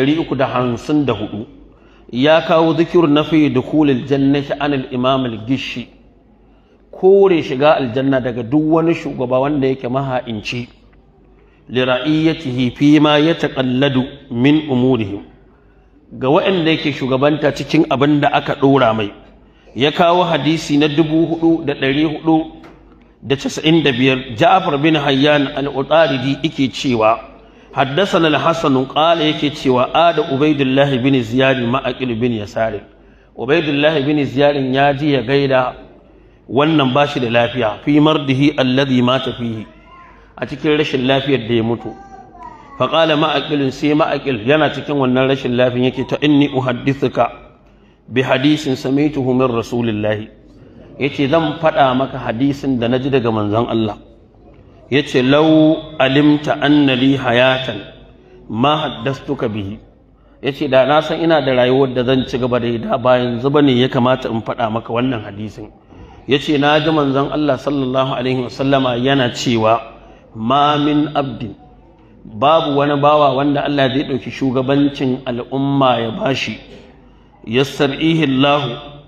354 ya kawo zikir na fi dukulil jannati an al-imam al-gishi kore shiga aljanna daga duk wani shugaba wanda yake maha'inci li ra'iyatihi fi ma yataqalladu min umurihim ga waɗanda yake shugabanta cikin abin da aka ɗora mai ya kawo hadisi na dubu hudu da ɗari hudu da casa'in da biyar ja'afar bin hayyan al-utaridi yake cewa حدثنا الحسن قال yake cewa ada ubaidullahi bin ziyad ma'aqil bin yasar ubaidullahi bin ziyad ya ji ya gaida wannan bashi da lafiya fi mardihi alladhi mata fihi a cikin rashin lafiyar da ya mutu fa qala ma'aqil sai ma'aqil yana cikin wannan rashin lafiyar yake ta inni uhaddithuka bi hadisin samaituhu min rasulillahi yace zan faɗa maka hadisin da naji daga manzon Allah yace lau alimta anna li hayatan ma haddastuka bihi yace da na san ina da rayuwar da zan ci gaba da da bayan zuba ne ya kamata in faɗa maka wannan hadisin yace na ji manzon Allah sallallahu alaihi wasallama yana cewa ma min abdin babu wani bawa wanda Allah zai ɗauki shugabancin al'umma ya bashi yassar'ihi Allah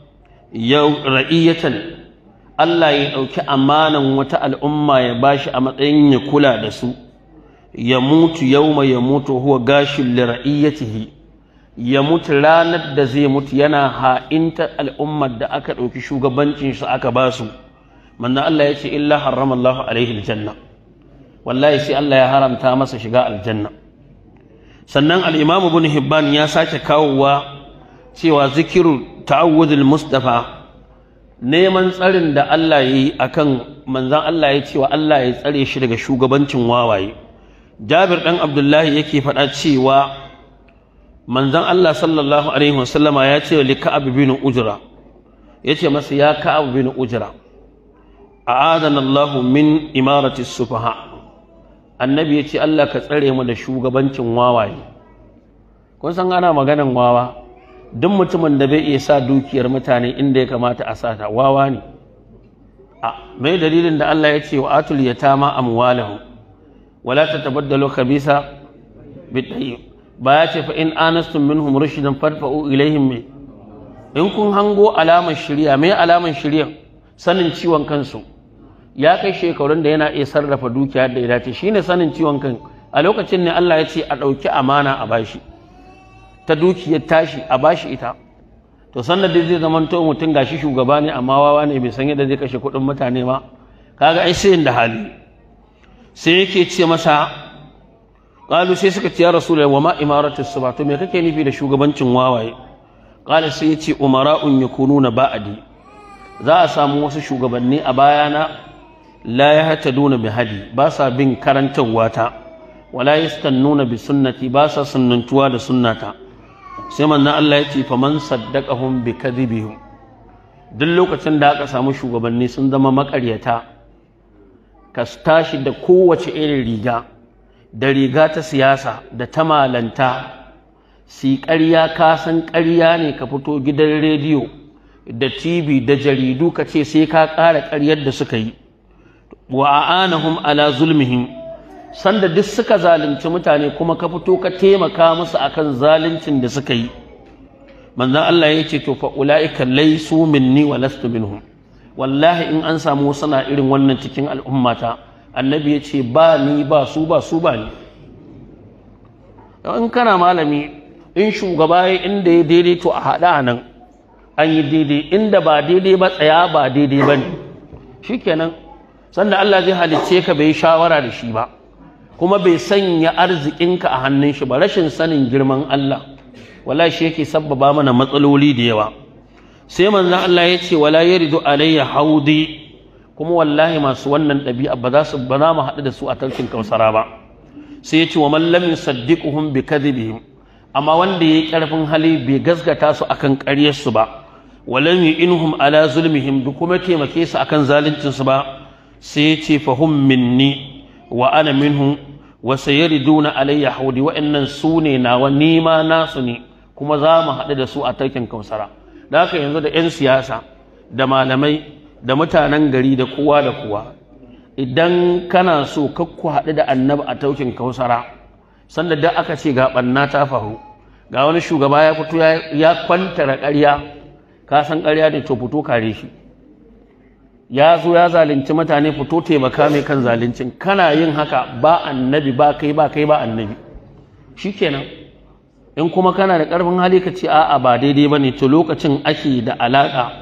ya ra'iyatan Allah ya ɗauki amanan wata al'umma ya bashi a matsayin ya kula da su, ya mutu yauma ya mutu huwa gashin lira'iyyatihi, ya mutu ranar da zai mutu yana ha'inta al'ummar da aka ɗauki shugabancin su aka ba su, manna Allah ya ce, Illa harrama Allah alaihi aljanna, wallahi sai Allah ya haramta masa shiga aljanna. Sannan al'imamu bin Hibban ya sake kawowa cewa zikiru ta'awudul Mustapha neman tsarin da Allah ya yi a kan manzan Allah ya cewa Allah ya tsare shi daga shugabancin wawaye jabir ɗan abdullahi yake faɗa cewa manzan Allah sallallahu alaihi wasallama ya ce li ka'ab bin ujra ya ce masa ya ka'ab bin ujra a'adana Allah min imarati sufaha annabi ya ce Allah ka tsare mu da shugabancin wawaye kun san ana maganan wawa duk mutumin da bai iya sa dukiyar mutane inda ya kamata a sata wawa ne a mai dalilin da Allah ya ce wa atul yatama amwalahum wala tatabaddalu khabisa bitayyib ba ya ce fa in anastum minhum rushdan fadfa'u ilaihim me in kun hango alamar shirya me alamar shirya sanin ciwon kansu ya kai shekarun da yana iya sarrafa dukiya da ya dace shine sanin ciwon kan a lokacin ne Allah ya ce a ɗauki amana a bashi ta dukiyar tashi a bashi ita to sannan dai zai zama to mutum gashi shugaba ne amma wawa ne bai san yadda zai kashe kuɗin mutane ba kaga ai sai da hali sai yake ce masa qalu sai suka ce ya rasulullahi wa ma imaratu suba to me kake nufi da shugabancin wawaye qala sai ya ce umara'un yakununa ba'adi za a samu wasu shugabanni a bayana la yahtaduna bi hadi ba sa bin karantarwa ta wala yastannuna bi sunnati ba sa sunnantuwa da sunnata sai manzon Allah ya ce faman saddaqahum bi kadhibihim duk lokacin da aka samu shugabanni sun zama makaryata ka tashi da kowace irin riga da riga ta siyasa da ta malanta si ƙarya ka san ƙarya ne ka fito gidan rediyo da tv da jaridu ka ce sai ka ƙara ƙaryar da suka yi wa a'anahum ala zulmihim sanda duk suka zalunci mutane kuma ka fito ka taimaka musu akan zaluncin da suka yi manzon Allah ya ce to fa ulaika laysu minni wa lastu minhum wallahi in an samu suna irin wannan cikin al'ummata annabi ya ce ba ni ba su ba su ba ni in kana malami in shugaba ya inda ya daidai to a haɗa nan an yi daidai inda ba daidai ba tsaya ba daidai ba ne shikenan sanda Allah zai halicce ka bai shawara da shi ba kuma bai sanya arzikinka a hannun shi ba rashin sanin girman Allah wala shi yake sabbaba mana matsaloli da yawa sai manzon Allah ya ce wala yaridu alayya haudi kuma wallahi masu wannan ɗabi'a ba za su ba za mu haɗu da su a tarkin kausara ba sai ya ce wa man lam yusaddiquhum bi kadhibihim amma wanda yayi karfin hali bai gaskata su akan ƙaryar su ba walam yu'inhum ala zulmihim duk kuma taimake su akan zaluncin su ba sai ya ce fahum minni wa ana minhum wa sayariduna alayya haudi wa'annan su ne nawa nima nasu ne kuma za mu haɗu da su a tarkin kausara da haka yanzu da 'yan siyasa da malamai da mutanen gari da kowa da kowa idan kana so kakku haɗu da annabi a taukin kausara sanda da aka ce ga ɓanna ta faru ga wani shugaba ya fito ya kwantara ƙarya ka san ƙarya ne to fito kare shi ya zo ya zalunci mutane fito taimaka mai kan zaluncin kana yin haka ba annabi ba kai ba kai ba annabi shikenan in kuma kana da ƙarfin hali ka ce a'a ba daidai ba ne to lokacin ake da alaƙa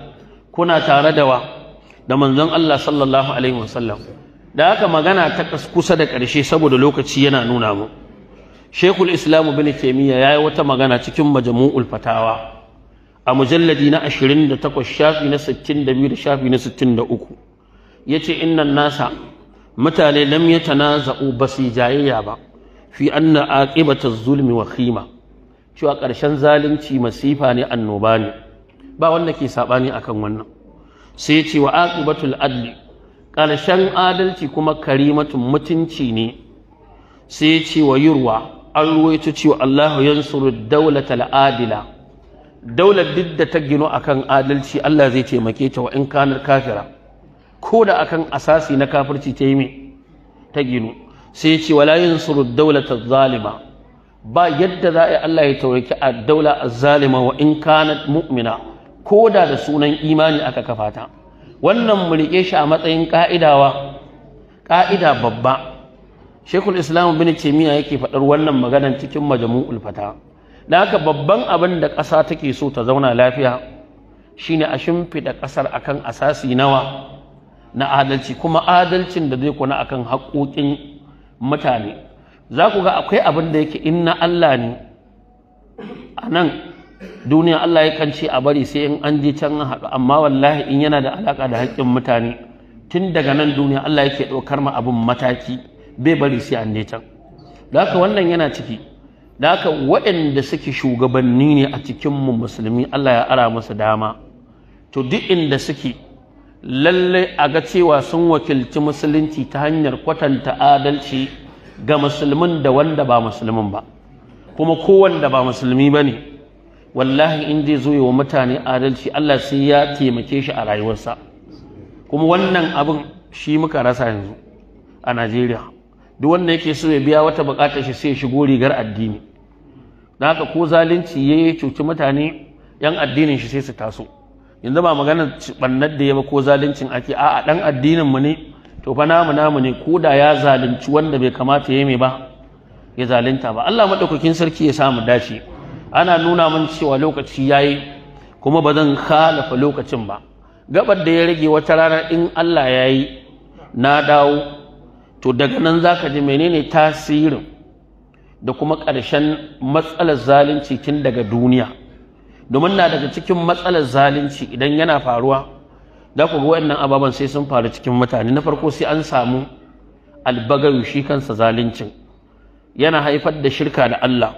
kuna tare da wa da manzon Allah sallallahu alaihi wasallam da haka magana ta kusa da ƙarshe saboda lokaci yana nuna mu Sheikhul Islam bin Taymiyyah yayi wata magana cikin Majmu'ul Fatawa a mujalladi na 28 shafi na 62 da shafi na 63 yace innan nasa mutane lam yatanaza'u basi jayayya ba fi anna aqibata zulmi wa khima cewa ƙarshen zalunci masifa ne annoba ne ba wanda ke sabani akan wannan sai ya ce wa aqibatul adli ƙarshen adalci kuma karimatun mutunci ne sai ya ce wa yurwa an ruwaito cewa Allah yansuru daulatal adila daular duk da ta gino akan adalci Allah zai taimake ta wa in kanar kafira ko da akan asasi na kafirci ta yi me ta gino sai ya ce wala yansuru daulatal zalima ba yadda za a yi Allah ya tauraki a daula azzalima wa in kanat mu'mina ko da da sunan imani aka kafa ta wannan mu riƙe shi a matsayin ƙa'idawa ƙa'ida babba shekul islam bin taimiyya yake faɗar wannan maganan cikin majmu'ul fata da haka babban abin da ƙasa take so ta zauna lafiya shine a shimfiɗa ƙasar akan asasi nawa na adalci kuma adalcin da zai kuna akan haƙoƙin mutane za ku ga akwai abin da yake in na Allah ne a nan duniya Allah ya ce a bari sai in an je can haɗu amma wallahi in yana da alaƙa da haƙƙin mutane tun daga nan duniya Allah yake ɗaukar ma abin mataki bai bari sai an je can da haka wannan yana ciki da haka waɗanda suke shugabanni ne a cikin mu musulmi Allah ya ara musu dama to duk inda suke lallai a ga cewa sun wakilci musulunci ta hanyar kwatanta adalci ga musulmin da wanda ba musulmin ba kuma kowanda ba musulmi ba ne wallahi in zai zo wa mutane adalci Allah sai ya taimake shi a rayuwarsa kuma wannan abin shi muka rasa yanzu a Najeriya duk wanda yake so ya biya wata bukatar shi sai ya shigo rigar addini da haka ko zalunci ya cuci mutane yan addinin shi sai su taso yanzu ba maganar bannar da ya ba ko zaluncin ake a'a dan addinin mu ne to fa namu namu ne ko da ya zalunci wanda bai kamata ya mai ba ya zalunta ba Allah madaukakin sarki ya samu dace ana nuna min cewa lokaci yayi kuma ba zan khalafa lokacin ba gabar da ya rage wata rana in Allah ya yi na dawo to daga nan za ka ji menene tasirin da kuma ƙarshen matsalar zalunci tun daga duniya domin na daga cikin matsalar zalunci idan yana faruwa za ku ga waɗannan ababen sai sun faru cikin mutane na farko sai an samu albagayu shi kansa zaluncin yana haifar da shirka da Allah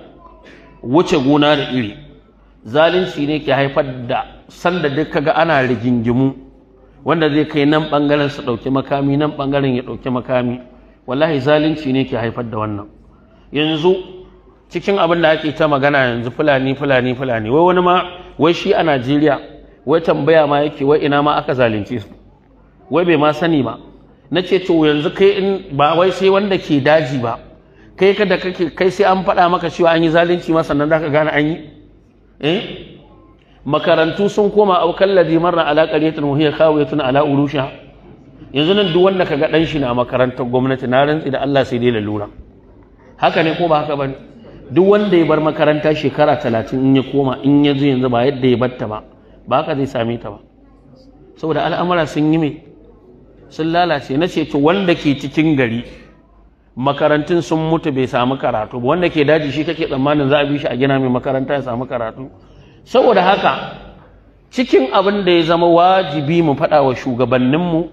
wuce gona da iri zalunci ne ke haifar da sanda duk kaga ana rigingimu wanda zai kai nan bangaren su dauki makami nan bangaren ya dauki makami wallahi zalunci ne ke haifar da wannan yanzu cikin abin da ake ta magana yanzu fulani fulani fulani wai wani ma wai shi a Najeriya wai tambaya ma yake wai ina ma aka zalunce su wai bai ma sani ba na ce to yanzu kai in ba wai sai wanda ke daji ba kai kada kake kai sai an faɗa maka cewa an yi zalunci ma sannan zaka gane an yi eh makarantu sun koma aukan ladhi marra ala qaryatin wa hiya khawiyatun ala urusha yanzu nan duk wanda kaga dan shi na makarantar gwamnati na rantsi da Allah sai dai lalura haka ne ko ba haka bane duk wanda ya bar makaranta shekara talatin in ya koma in ya zo yanzu ba yadda ya batta ba ba haka zai same ta ba saboda al'amura sun yi me sun lalace na ce to wanda ke cikin gari makarantun sun mutu bai samu karatu ba wanda ke daji shi kake tsammanin za a bi shi a gina mai makaranta ya samu karatu saboda haka cikin abin da ya zama wajibi mu faɗa wa shugabanninmu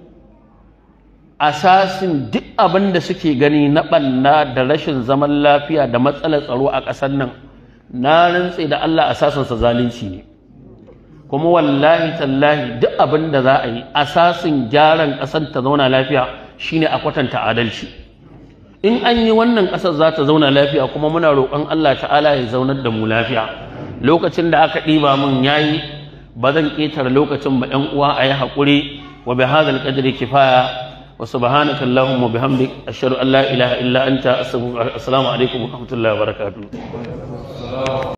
asasin duk abin da suke gani na ɓanna da rashin zaman lafiya da matsalar tsaro a ƙasar nan na rantse da Allah asasinsa zalunci ne kuma wallahi tallahi duk abin da za a yi asasin gyaran ƙasar ta zauna lafiya shine a kwatanta adalci in an yi wannan ƙasar za ta zauna lafiya kuma muna roƙon Allah ta'ala ya zaunar da mu lafiya lokacin da aka ɗiba mun yayi ba zan ƙetare lokacin ba ƴan uwa a yi haƙuri wa bi hadal qadri kifaya wa subhanaka allahumma bihamdik ashhadu an la ilaha illa anta astaghfiruka assalamu alaikum wa rahmatullahi wa barakatuh